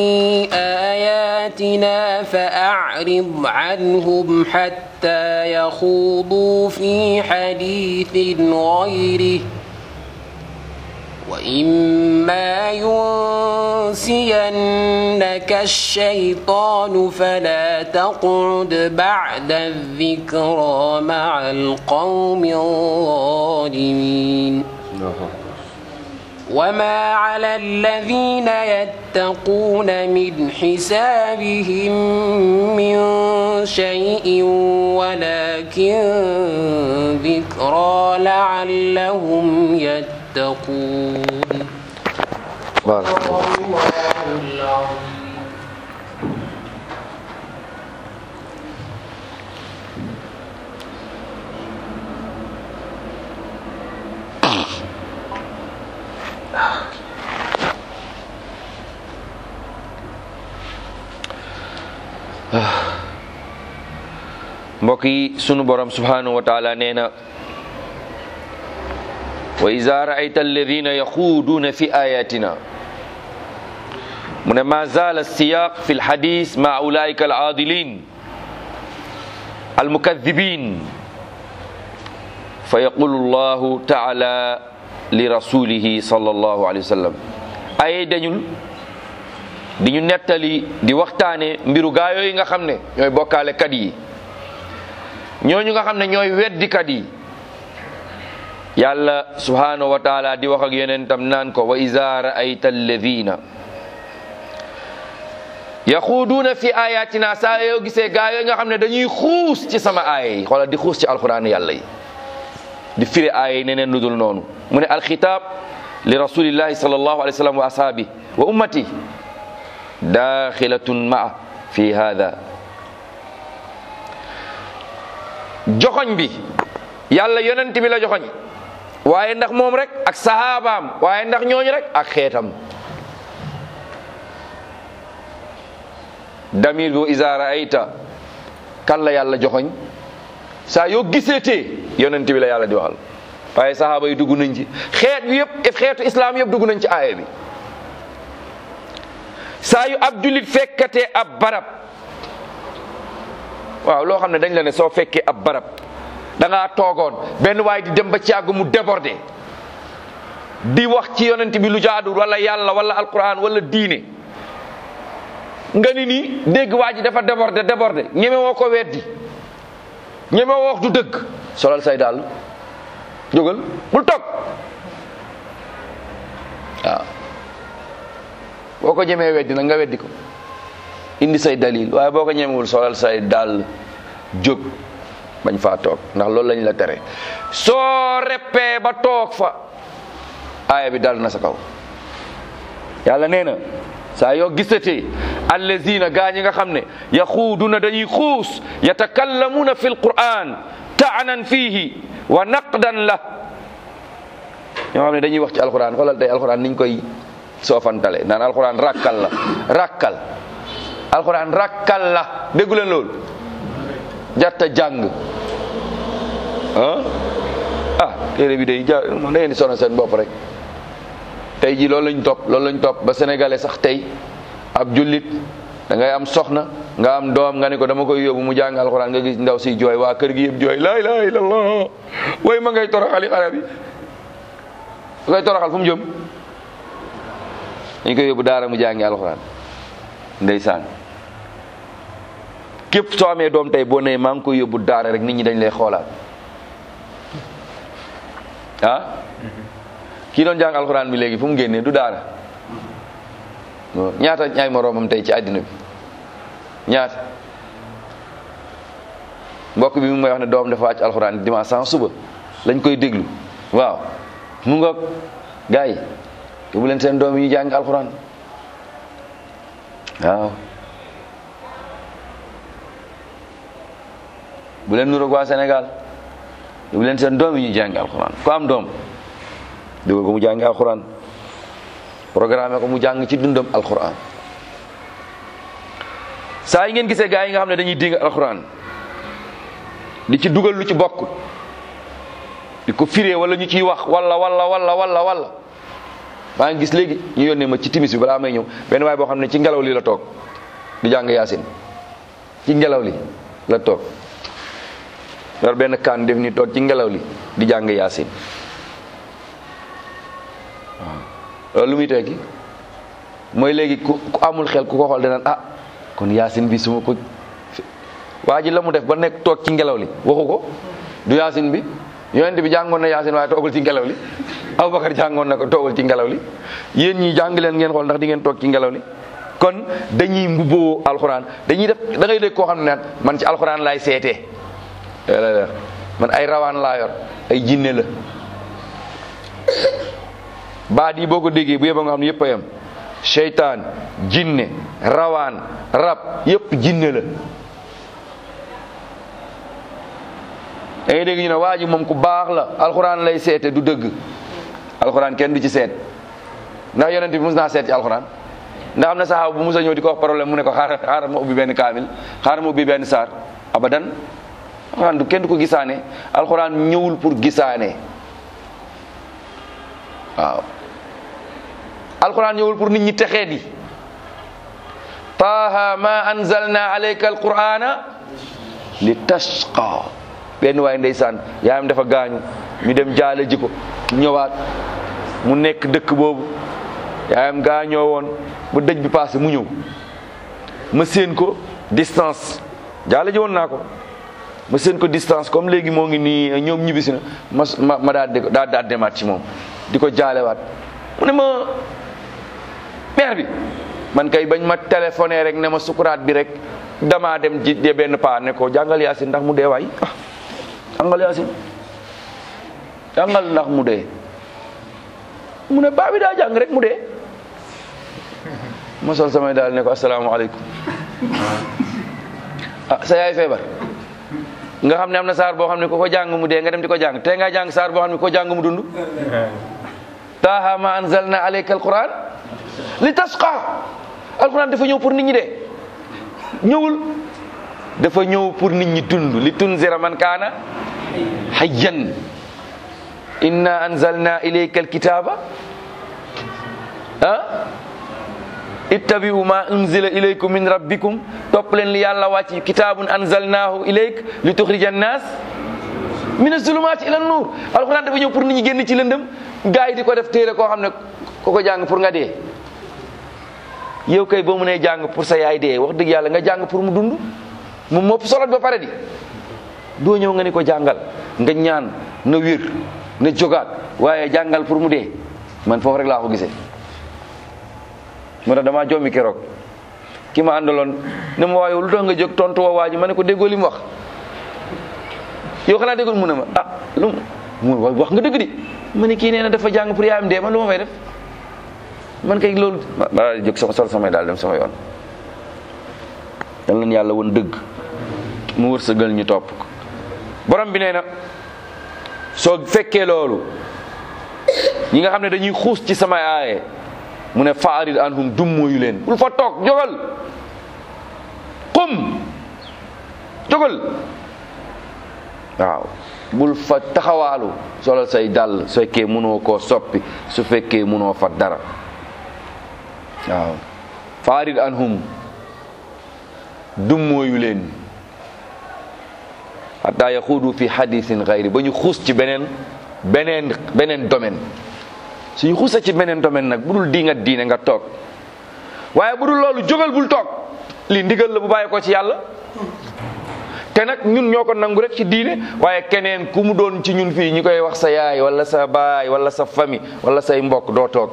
آياتنا فأعرض عنهم حتى يخوضوا في حديث غيره وإما ينسينك الشيطان فلا تقعد بعد الذكرى مع القوم الظالمين وما على الذين يتقون من حسابهم من شيء ولكن ذكرى لعلهم يتقون بارك الله الله العظيم mbokk yi sunu borom subhanahu wa taala nee na wa iza raayta alladina yaxuuduuna fi ayatina mu ne ma zaala siyaq fi lxadis ma ulaika alaadilin almukadibin fa yaqulu llahu taala li rasulihi sallallahu alayhi wa sallam ay dañul di ñu nettali di waxtaane mbiru gaa yooyu nga xam ne ñooy bokkaale kat yi ñooñu nga xam ne ñooy weddikat yi yàlla subhanahu wa taala di wax ak yonentam naan ko wa iza raayta alladina yaxuuduuna fi ayatina saa yoo gisee gaa yooyu nga xam ne dañuy xuus ci sama aaya yi xoolal di xuus ci alquran yàlla yi di firi aaya yi neneen lu dul noonu mu ne alxitaab li rasulillahi sallallahu alayhi wa sallam wa ashaabi wa ummati daaxilatun maa fi hada joxoñ bi yàlla yonent bi la joxoñ waaye ndax moom rek ak sahabaam waaye ndax ñooñu rek ak xeetam damir bi iza raayta kan la yàlla joxoñ saa yoo giseetee yonent bi la yàlla di waxal waaye sahaaba yi dugg nañ ci xeet bi yëpp xeetu islam yëpp dugg nañ ci aaya bi saa yu ab jullit fekkatee ab barab waaw loo xam ne dañ la ne soo fekkee ab barab da ngaa toogoon benn waay di dem ba ci àgg mu débordé di wax ci yonent bi lu jaadul wala yàlla wala alquran wala diine nga ni nii dégg waa ji dafa débordé débordé ñeme woo ko weddi ñeme woo wax du dëgg solal say daal jógal bul toog waaw boo ko ñemee weddi nag nga weddi ko indi say dalil waaye boo ko ñemewul solal say daal jóg bañ faa toog ndax loolu lañ la tere soo reppee ba toog fa aaya bi dal na sa kaw yàlla nee na saa yoo gisatee allazina gaa ñi nga xam ne yaxuuduna dañuy xuus yatakallamuuna fi lquran taanan fiihi wa naqdan la ñoo xam ne dañuy wax ci alquran xoolal tey alquran niñ koy soofantale naan alquran rakkal la rakkal alquran rakkal la déggu leen loolu jarta jàng ah ah téere bi day ja da ngeen di sonal seen bopp rek tey ji loolu lañ topp loolu lañ topp ba sénégalais sax tey ab jullit da ngay am soxna nga am doom nga ne ko dama koy yóbbu mu jàng alxuraan nga gis ndaw si jooy waa kër gi yëpp jooy laa ilaha illallah way ma ngay toroxali xale bi ngay toroxal fu mu jëm dañ koy yóbbu daara mu jàngi alxuraan ndeysaan képp soo amee doom tey boo nee maa ngi koy yóbbu daara rek nit ñi dañ lay xoolaat ah kii doon jàng alxuraan bi léegi fu mu génnee du daara ñaata ñaay moroomam tey ci àddina bi ñaata mbokk bi mu may wax ne doom dafa wàcc alxuraan dimanche sans suba lañ koy déglu waaw mu ngoog gars yi yóbbu leen seen doom yi ñu jàng alxuraan waaw bu leen nuroog waa Sénégal yóbbu leen seen doom yi ñu jàng alxuraan ku am doom dugal ko mu jàngi alxuraan programme ko mu jàng ci dundam alxuraan saa yi ngeen gisee gaa yi nga xam ne dañuy dégg alxuraan di ci dugal lu ci bokk di ko firee wala ñu ciy wax wala wala wala wala wala maa ngi gis léegi ñu yónnee ma ci timis bi balaa may ñëw benn waay boo xam ne ci ngelaw li la toog di jàng yaasin ci ngelaw li la toog yor benn kaan def ni toog ci ngelaw li di jàng yaasin loolu lu muy tekki mooy léegi ku ku amul xel ku ko xool danaan ah kon yaasin bi su ma ko waa ji la mu def ba nekk toog ci ngelaw li waxu ko du yaasin bi yonent bi jàngoon na yaasin waaye toogul ci ngelaw li Abubakar jàngoon na ko toogul ci ngelaw li yéen ñi jàng leen ngeen xool ndax di ngeen toog ci ngelaw li kon dañuy mbubboo alxuraan dañuy def da ngay dégg koo xam ne naan man ci alxuraan laay seetee man ay rawaan laa yor ay jinne la baat yi boo ko déggee bu yeba nga xam ne yëpp a yem seytaan jinne rawaan rab yëpp jinne la da ngay dégg ñu ne waa ji moom ku baax la alxuraan lay seete du dëgg alxuraan kenn du ci seet ndax yonent bi mus naa seet ci alxuraan ndax am na saxaaba bu mus a ñëw di ko wax problème mu ne ko xaaral xaaral ma ubbi benn kaamil xaaral ma ubbi benn saar abadan alxuraan du kenn du ko gisaane alxuraan ñëwul pour gisaane waaw alquran ñëwul pour nit ñi texee di taaha ma anzalna alayka alqurana li tashqa benn waay ndeysaan yaayam dafa gaañu ñu dem jaale ji ko ñëwaat mu nekk dëkk boobu yaayam gaañoo woon ba dëj bi passé mu ñëw ma séen ko distance jaale ji woon naa ko ma séen ko distance comme léegi moo ngi nii ñoom ñibbisi na ma ma ma daa daa daa demaat ci moom di ko jaalewaat mu ne ma mère bi man kay bañ ma téléphoné rek ne ma sukuraat bi rek damaa dem ji de benn paa ne ko jàngal yaasin ndax mu dee waay ah jàngal yaasin jàngal ndax mu dee mu ne baa bi daa jàng rek mu dee ma sol samay daal ne ko asalaamaaleykum ah sa yaay feebar nga xam ne am na saar boo xam ne ku ko jàng mu dee nga dem di ko jàng te nga jàng saar boo xam ne ku ko jàng mu dund taaha ma anzalna alayka alquran li tasqa alquran dafa ñëw pour nit ñi de ñëwul dafa ñëw pour nit ñi dund li tunzira man kaana hayyan inna anzalna ilayka alkitaba ah ittabi'u ma unzila ilaykum min rabbikum topp leen li yàlla wàcc kitaabun anzalnahu ilayk li tuxrija annas min azulumaati ila nuur alquran dafa ñëw pour nit ñi génn ci lëndëm gaa yi di ko def téere koo xam ne ko ko jàng pour nga dee yow kay boo mënee jàng pour sa yaay dee wax dëgg yàlla nga jàng pour mu dund moom moo solo ba pare di doo ñëw nga ni ko jàngal nga ñaan na wér na jogaat waaye jàngal pour mu dee man foofu rek laa ko gisee moo tax damaa jommi keroog ki ma àndaloon ne ma waaye lu tax nga jóg tontu woo waa ji ma ne ko déggoo li mu wax yow xanaa déggul mu ne ma ah lu mu wax nga dëgg di ma ne kii nee na dafa jàng pour yaayam dee man lu ma fay def man kay loolu ma ma jóg sama sol samay daal dem sama yoon yal na yàlla woon dëgg mu wërsëgal ñu topp ko borom bi nee na soo fekkee loolu ñi nga xam ne dañuy xuus ci samay aaye mu ne faarid anhum dummóoyu leen bul fa toog jógal qum jógal waaw bul fa taxawaalu solal say dàll su fekkee mënoo koo soppi su fekkee mënoo fa dara waaw faarid anhum dummóoyu leen hatta yaxuudu fi hadisin gayri ba ñu xuus ci beneen beneen beneen domaine suñu xuusa ci beneen domaine nag bu dul di nga diine nga toog waaye bu dul loolu jógal bul toog lii ndigal la bu bàyyi ko ci yàlla te nag ñun ñoo ko nangu rek ci diine waaye keneen ku mu doon ci ñun fii ñu koy wax sa yaay wala sa baay wala sa famille wala say mbokk doo toog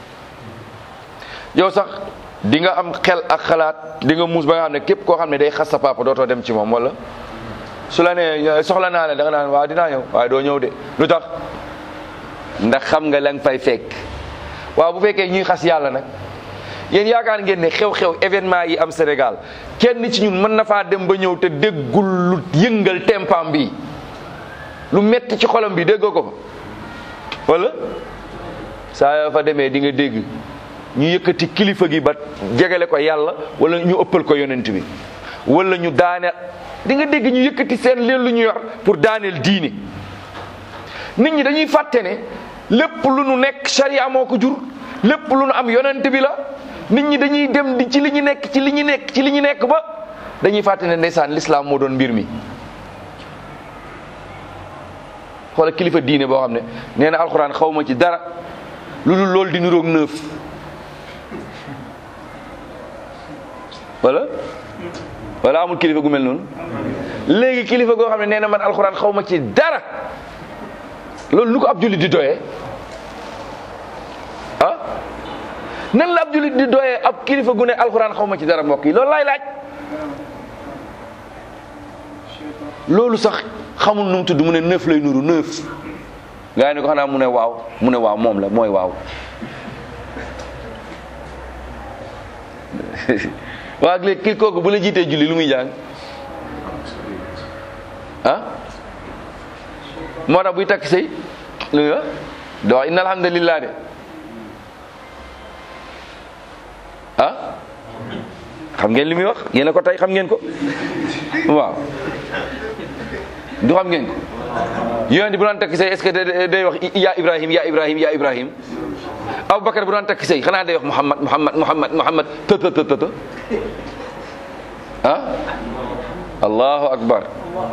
yow sax di nga am xel ak xalaat di nga muus ba nga xam ne képp koo xam ne day xas sa papa dootoo dem ci moom wala su la nee soxla naa la da nga naan waaw dinaa ñëw waaye doo ñëw de lu tax ndax xam nga la nga fay fekk waaw bu fekkee ñuy xas yàlla nag yéen yaakaar ngeen ne xew-xew événement yi am Sénégal kenn ci ñun mën na faa dem ba ñëw te déggul lu yëngal tempam bi lu metti ci xolam bi déggoo ko fa wala saa yoo fa demee di nga dégg ñu yëkkati kilifa gi ba jegale ko yàlla wala ñu ëppal ko yonent bi wala ñu daane di nga dégg ñu yëkkati seen leen lu ñu yor pour daaneel diine nit ñi dañuy fàtte ne lépp lu nu nekk sharia moo ko jur lépp lu nu am yonent bi la nit ñi dañuy dem di ci li ñu nekk ci li ñu nekk ci li ñu nekk ba dañuy fàtte ne ndeysaan l'islam moo doon mbir mi xoola kilifa diine boo xam ne nee na alxuraan xaw ma ci dara lu dul loolu di niroog neuf wala wala amul kilifa gu mel noonu léegi kilifa goo xam ne nee na man alxuraan xaw ma ci dara loolu nu ko ab jullit di doyee ah nan la ab jullit di doyee ab kilifa gu ne alxuraan xaw ma ci dara mbokk yi loolu laay laaj loolu sax xamul nu mu tudd mu ne neuf lay nuru neuf gaa yi ne ko xanaa mu ne waaw mu ne waaw moom la mooy waaw waa ak léegi kii kooku bu la jiitee julli lu muy jàng ah moo tax buy takk sëy lu nga do wax inna alhamdulillah de ah xam ngeen li muy wax yéen a ko tey xam ngeen ko waaw du xam ngeen ko yonent bu daan takk sëy est-ce que day wax ya ibrahim ya ibrahim ya ibrahim aboubacar bu daan takk sëy xanaa day wax muhammad muhammad muhammad muhammad të të të të ah allahu akbar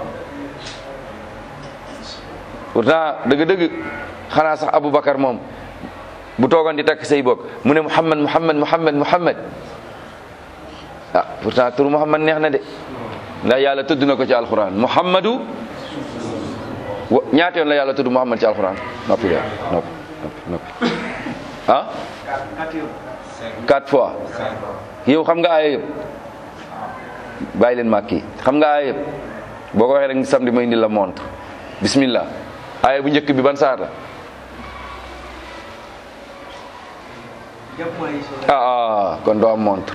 pourtant dëgg-dëgg xanaa sax aboubacar moom bu toogoon di takk sëy boog mu ne muhammad muhammad muhammad muhammad ah pourtant tur muhammad neex na de ndax yàlla tudd na ko ci alquran muhammadu wa ñaata yoon la yàlla tudd muhammad ci alquran noppi de noppi noppi noppi ah quatre fois yow xam nga aaya yëpp bàyyi leen màkki xam nga aaya yëpp boo ko waxee rek samedi may indi la montre bismillah aaya bu njëkk bi ban saar la ah ah kon doo am montre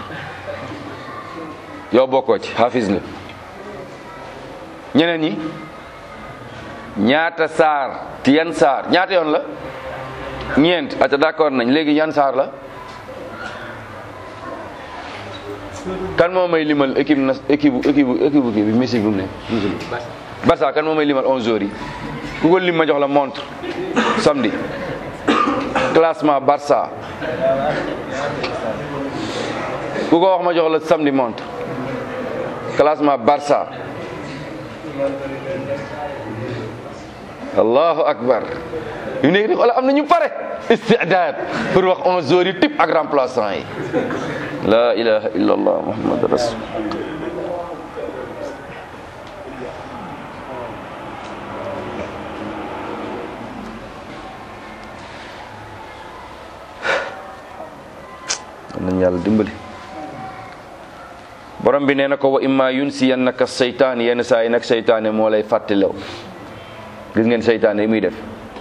yow bokkoo ci hafiz nga ñeneen ñi ñaata saar ci yan saar ñaata yoon la ñeent ata d'accord nañ léegi yan saar la kan moo may limal équipe na équipe équipe équipe kii bi Messi bi mu ne Barça kan moo may limal onze heures yi ku ko lim ma jox la montre samedi classement Barça ku ko wax ma jox la samedi montre classement Barça allahu akbar yu nekk di xoolal am na ñu pare istidaad pour wax onze heures yi type ak remplaçant yi la ilaha illa allah muhammad rasul nañ yàlla dimbali borom bi nee na ko wa imma yunsiyannaka seytaan yenn saa yi nag seytaane moo lay fàttalew gis ngeen seytaane yi muy def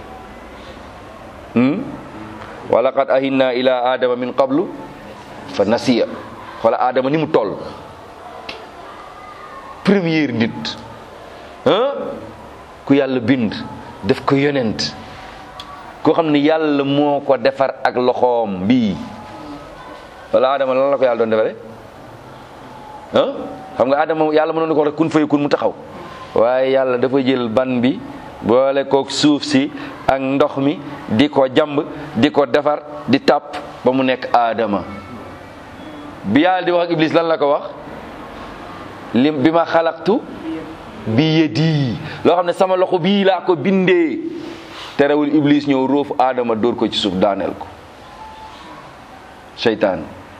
wa laqad ahinna ila adama min qablu fa nasiya wala adama ni mu toll première nit ku yàlla bind def ko yonent koo xam ne yàlla moo ko defar ak loxoom bii wala adama lan la ko yàlla doon defare ah xam nga adama yàlla mënoon na ko rek kun fay kun mu taxaw waaye yàlla dafa jël ban bi boole kook suuf si ak ndox mi di ko jamb di ko defar di tàpp ba mu nekk aadama bi yàlla di wax ak iblis lan la ko wax li bi ma xalaqtu bi yedi loo xam ne sama loxo bii laa ko bindee terewul iblis ñëw róofu aadama dóor ko ci suuf daaneel ko seytaan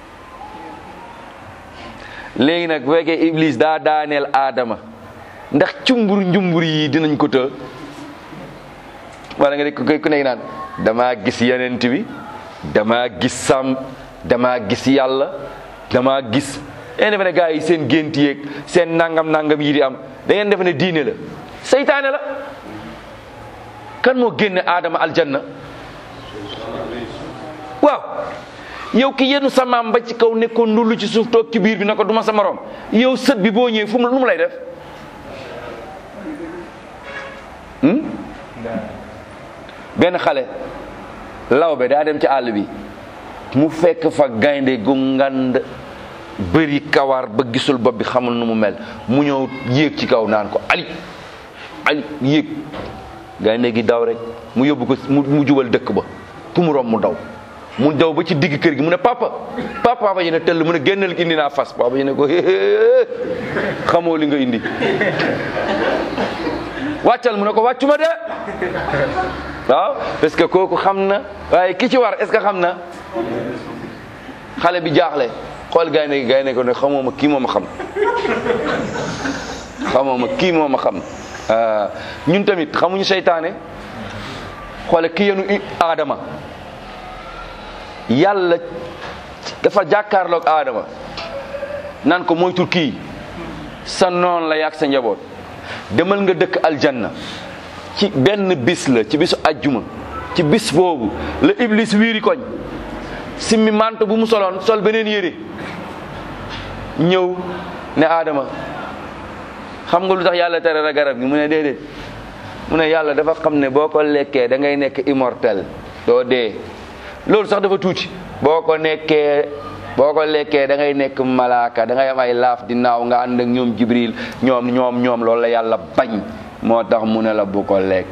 léegi nag bu fekkee iblis daa daaneel aadama ndax cumbur njumbur yi dinañ ko të wala nga ne ku ku nekk naan damaa gis yenent bi damaa gis sàmm damaa gis yàlla damaa gis da ngeen defe ne gars yi seen gént yeeg seen nangam nangam yi di am da ngeen defe ne diine la seytaane la kan moo génne aadama aljanna waaw yow ki yenu sa maam ba ci kaw nekkoon ndullu ci suuf toog ci biir bi na ko duma sa morom yow sët bi boo ñëwee fu mu lu mu lay def benn xale lawbe daa dem ci àll bi mu fekk fa gaynde gu ngand bëri kawar ba gisul bopp bi xamul nu mu mel mu ñëw yéeg ci kaw naan ko ali ali yéeg gaynde gi daw rek mu yóbbu ko mu jubal dëkk ba ku mu rom mu daw mu daw ba ci digg kër gi mu ne papa papa papa yi ne tëll mu ne génnal indi naa fas papa yi ne ko xamoo li nga indi wàccal mu ne ko wàccuma de waaw parce que kooku xam na waaye ki ci war est ce que xam na xale bi jaaxle xool gaynde gi gaynde ko ne xamoo ma kii moo ma xam xamoo ma kii moo ma xam ñun tamit xamuñu seytaane xoole ki yenu aadama yàlla dafa jàkkaarloog aadama naan ko moytul kii sa noon la yàgg sa njaboot demal nga dëkk aljanna ci benn bis la ci bisu ajjuma ci bis boobu la iblis wiiri koñ simmi manto bu mu soloon sol beneen yére ñëw ne aadama xam nga lu tax yàlla tere la garab gi mu ne déedéet mu ne yàlla dafa xam ne boo ko lekkee da ngay nekk immortel doo dee loolu sax dafa tuuti boo ko nekkee boo ko lekkee da ngay nekk malaaka da ngay am ay laaf di naaw nga ànd ak ñoom jibril ñoom ñoom ñoom loolu la yàlla bañ moo tax mu ne la bu ko lekk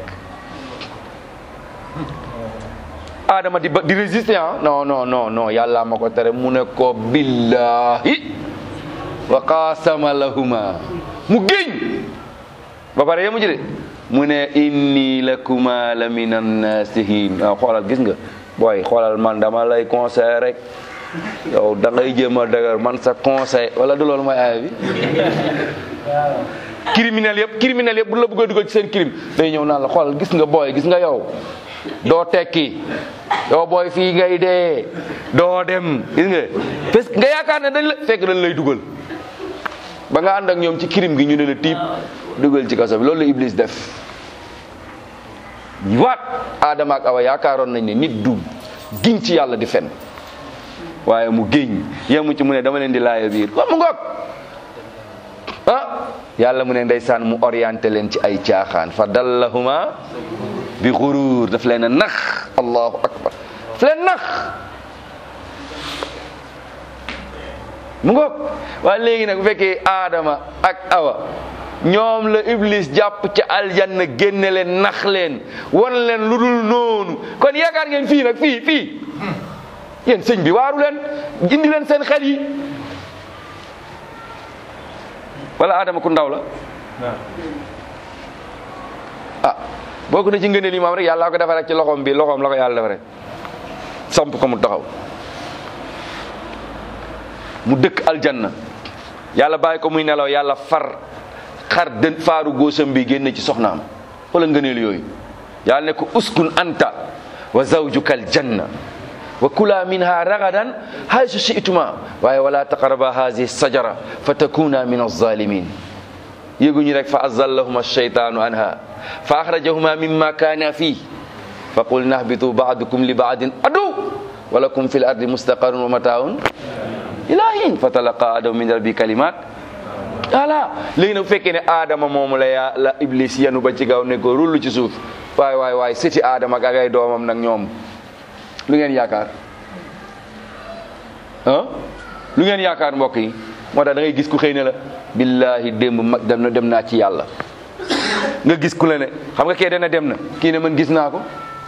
adama di ba di résister ah non non non non yàlla ma ko tere mu ne ko billahi wa qaasama lahuma mu géñ ba pare yemu ci de mu ne inni lakuma la min annasihin waaw xoolal gis nga booy xoolal man dama lay conseil rek yow da ngay jéem a dëgër man sa conseil wala du loolu mooy aaya bi criminel yëpp criminel yëpp bu la bëgg a dugal ci seen crime day ñëw naan la xoolal gis nga booy gis nga yow doo tekki yow booy fii ngay dee doo dem gis nga parce que nga yaakaar ne dañ la fekk dañ lay dugal ba nga ànd ak ñoom ci crime gi ñu ne la tiib dugal ci kaso bi loolu la Iblis def waat Adama ak Awa yaakaaroon nañ ne nit du giñ ci yàlla di fen waaye mu géñ yemu ci mu ne dama leen di laaya biir wa mu ngoog ah yàlla mu ne ndeysaan mu orienté leen ci ay caaxaan fa dallahuma bi xuruur daf leen a nax allahu akbar daf leen nax mu ngoog waaye léegi nag bu fekkee aadama ak awa ñoom la iblis jàpp ca aljanna génne leen nax leen wan leen lu dul noonu kon yaakaar ngeen fii nag fii fii yéen sëñ bi waaru leen indi leen seen xel yi wala aadama ku ndaw la ah boo ko ne ci ngëneel yi maam rek yàlla ko defar rek ci loxoom bi loxoom la ko yàlla defare samp ko mu taxaw mu dëkk aljanna yàlla bàyyi ko muy nelaw yàlla far xar dën faaru góosam bi génn ci soxnaam wala ngëneel yooyu yàlla ne ko uskun anta wa zawjuka aljanna wa kula minha ragadan haysu shi'tuma waaye wala taqraba hazihi sajara fa takuna min alzalimin yéguñu rek fa azallahuma alsheytanu anha fa axrajahuma mimma kaana fii fa qulna ahbitu baadukum li baadin adu wa lakum fi l ardi mustaqarun wa mataun ila hin fa talaqa adamu min rabbi kalimat voilà léegi nag bu fekkee ne aadama moomu la yaa la iblis yanu ba ci gaw ne ko rullu ci suuf waay waay waay sëti aadama ak ay doomam nag ñoom lu ngeen yaakaar ah lu ngeen yaakaar mbokk yi moo tax da ngay gis ku xëy ne la billahi démb mag dem na dem naa ci yàlla nga gis ku la ne xam nga kee dana dem na kii ne man gis naa ko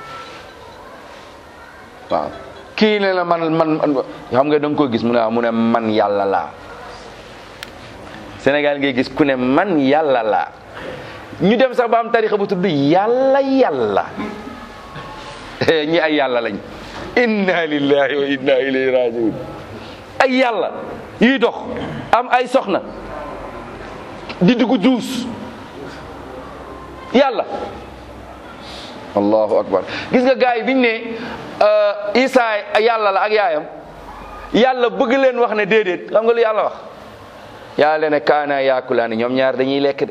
waaw kii ne la man man xam nga da nga ko gis mu ne mu ne man yàlla laa Sénégal ngay gis ku ne man yàlla laa ñu dem sax ba am tarixa bu tudd yàlla yàlla ñi ay yàlla lañ inna lillahi wa inna ilayhi rajiun ay yàlla yuy dox am ay soxna di dugg duus yàlla allahu akbar gis nga gars yi biñ ne Isa yàlla la ak yaayam yàlla bëgg leen wax ne déedéet xam nga lu yàlla wax yàlla ne kaana yaakulaani ñoom ñaar dañuy lekk de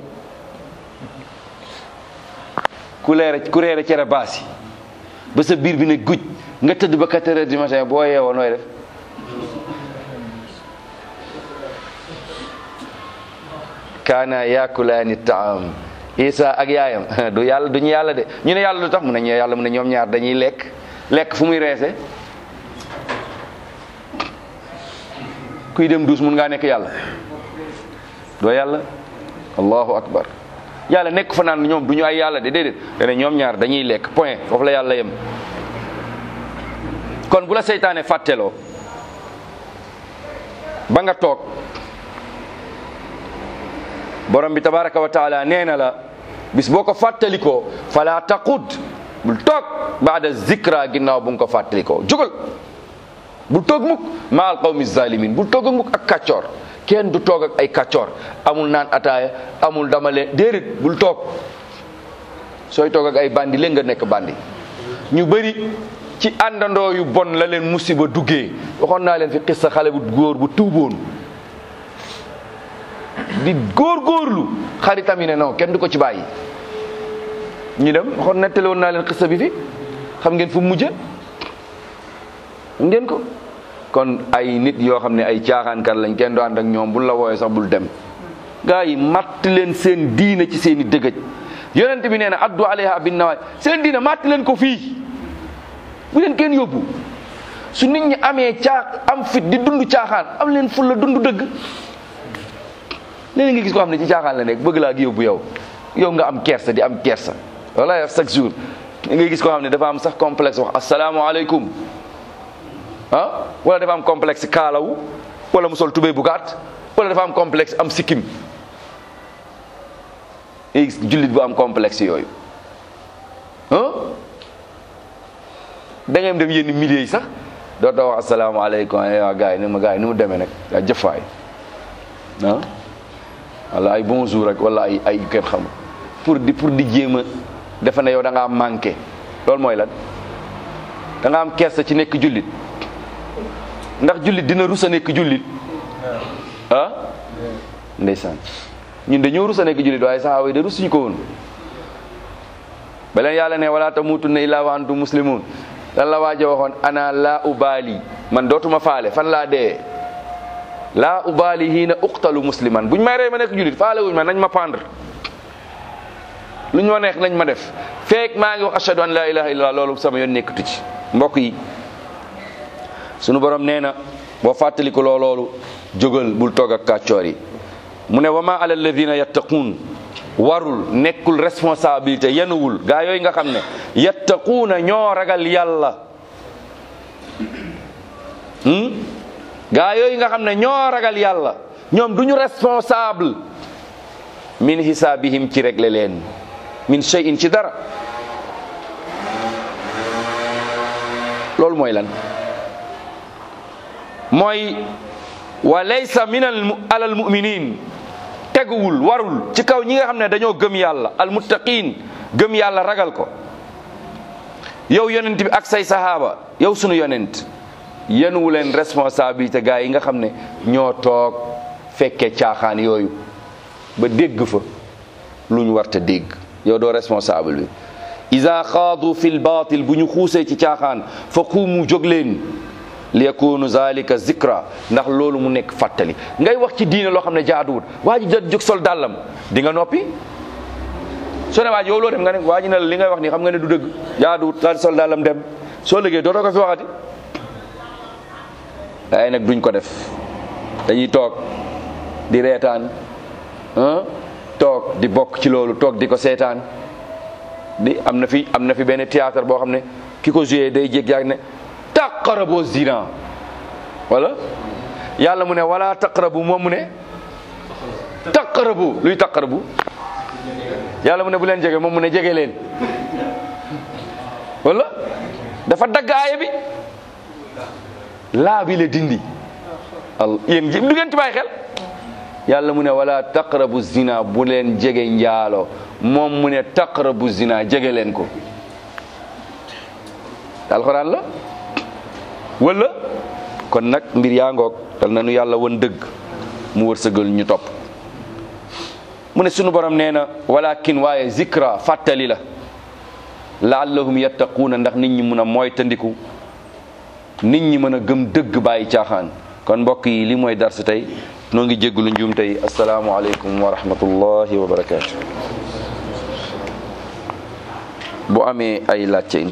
ku leere ku reere cere baas yi ba sa biir bi ne guj nga tëdd ba 4 heures du matin boo yeewoo nooy def kaana yaakulaani taam isa ak yaayam du yàlla duñu yàlla de ñu ne yàlla lu tax mu ne ñu yàlla mu ne ñoom ñaar dañuy lekk lekk fu muy reese kuy dem duus mun ngaa nekk yàlla doo yàlla allahu akbar yàlla nekk fa naan ñoom du ñu ay yàlla de déedéet dane ñoom ñaar dañuy lekk point foofu la yàlla yem kon bu la seytaane fàtteloo ba nga toog borom bi tabaraka wa taala nee na la bis boo ko fàttalikoo fala taqud bul toog baada zikra ginnaaw bu nga ko fàttalikoo jógal bul toog mukk ma al qawmi zalimin bul toog mukk ak kàccoor kenn du toog ak ay kàccoor amul naan ataaya amul dama leen déedéet bul toog sooy toog ak ay bandi leen nga nekk bandi ñu bëri ci àndandoo yu bon la leen musiba duggee waxoon naa leen fi xissa xale bu góor bu tuuboon di góor-góorlu xaritam yi ne non kenn du ko ci bàyyi ñu dem waxoon nettali woon naa leen xissa bi fi xam ngeen fu mu mujje xam ngeen ko kon ay nit yoo xam ne ay caaxaankat lañ kenn du ànd ak ñoom buñ la wooyee sax bul dem gaa yi matt leen seen diina ci seen i dëgëj yonent bi nee na addu alayha bin nawaay seen diina matt leen ko fii bu leen kenn yóbbu su nit ñi amee caa am fit di dund caaxaan am leen ful la dund dëgg léeg-léeg nga gis ko xam ne ci caaxaan la nekk bëgg laa gi yóbbu yow yow nga am kersa di am kersa wala yow chaque jour nga gis koo xam ne dafa am sax complexe wax asalaamaaleykum ah wala dafa am complexe kaalawu wala mu sol tubéy bu gàtt wala dafa am complexe am sikkim gis jullit bu am complexe yooyu ah da ngay dem yenn milieu yi sax doo doo wax asalaamaaleykum waa gars yi ni ma gars yi ni mu demee nag waa jëfaay ah wala ay bonjour rek wala ay ay kenn xam pour di pour di jéem a defe ne yow da ngaa manqué loolu mooy lan da nga am kersa ci nekk jullit ndax jullit dina rusa nekk jullit ah ndeysaan ñun dañoo rusa nekk jullit waaye saxaaba yi de rusuñu ko woon ba leen yàlla ne wala tamutunna illa wa antum muslimun lan la waaja waxoon ana laa ubaali man dootuma faale fan laa dee laa ubaali hiina uqtalu musliman buñ may rey ma nekk jullit faale wuñ ma nañ ma pendre lu ñu ma neex nañ ma def feek maa ngi wax ashhadu an laa ilaha illallah loolu sama yoon nekkatu ci mbokk yi sunu borom nee na boo fàttali ko loo loolu jógal bul toog ak kàccoor yi mu ne wa ma ala alladina yattaquun warul nekkul responsabilité yenuwul gaa yooyu nga xam ne yattaquuna ñoo ragal yàlla gaa yooyu nga xam ne ñoo ragal yàlla ñoom du ñu responsable min hisaabihim ci réglé leen min shay'in ci dara loolu mooy lan mooy wa laysa min al alal muminin teguwul warul ci kaw ñi nga xam ne dañoo gëm yàlla al muttaqin gëm yàlla ragal ko yow yonent bi ak say sahaaba yow sunu yonent yenuwu leen responsabilité gaa yi nga xam ne ñoo toog fekke caaxaan yooyu ba dégg fa lu ñu warta dégg yow doo responsable bi ida xaadu fi lbatil bu ñu xuusee ci caaxaan fa quumu jóg leen li yakunu zalika zikra ndax loolu mu nekk fàttali ngay wax ci diine loo xam ne jaaduwut waa ji jot jóg sol dàllam di nga noppi soo ne waa ji yow loo dem nga ne waa ji ne la li ngay wax nii xam nga ne du dëgg jaaduwut daal sol dàllam dem soo liggéey dootoo ko fi waxati waaye nag duñ ko def dañuy toog di reetaan toog di bokk ci loolu toog di ko seetaan di am na fi am na fi benn théâtre boo xam ne ki ko joué day jég yaag ne taqarabu zina wala yàlla mu ne wala taqarabu moom mu ne taqarabu luy taqarabu yàlla mu ne bu leen jege moom mu ne jege leen wala dafa dagg aaya bi laa bi la dindi al yéen du ngeen ci bàyyi xel yàlla mu ne wala taqrabu zina bu leen jege njaalo moom mu ne taqrabu zina jege leen ko alxuraan la wala kon nag mbir yaa ngoog dal na nu yàlla won dëgg mu wërsëgal ñu topp mu ne sunu borom nee na walakin waaye zikra fàttali la laallahum yattaquuna ndax nit ñi mun a moytandiku nit ñi mën a gëm dëgg bàyyi caaxaan kon mbokk yi li mooy darsu tey noo ngi jéggulu njuum tey asalaamualeykum wa rahmatullahi wa barakaatu bu amee ay laajte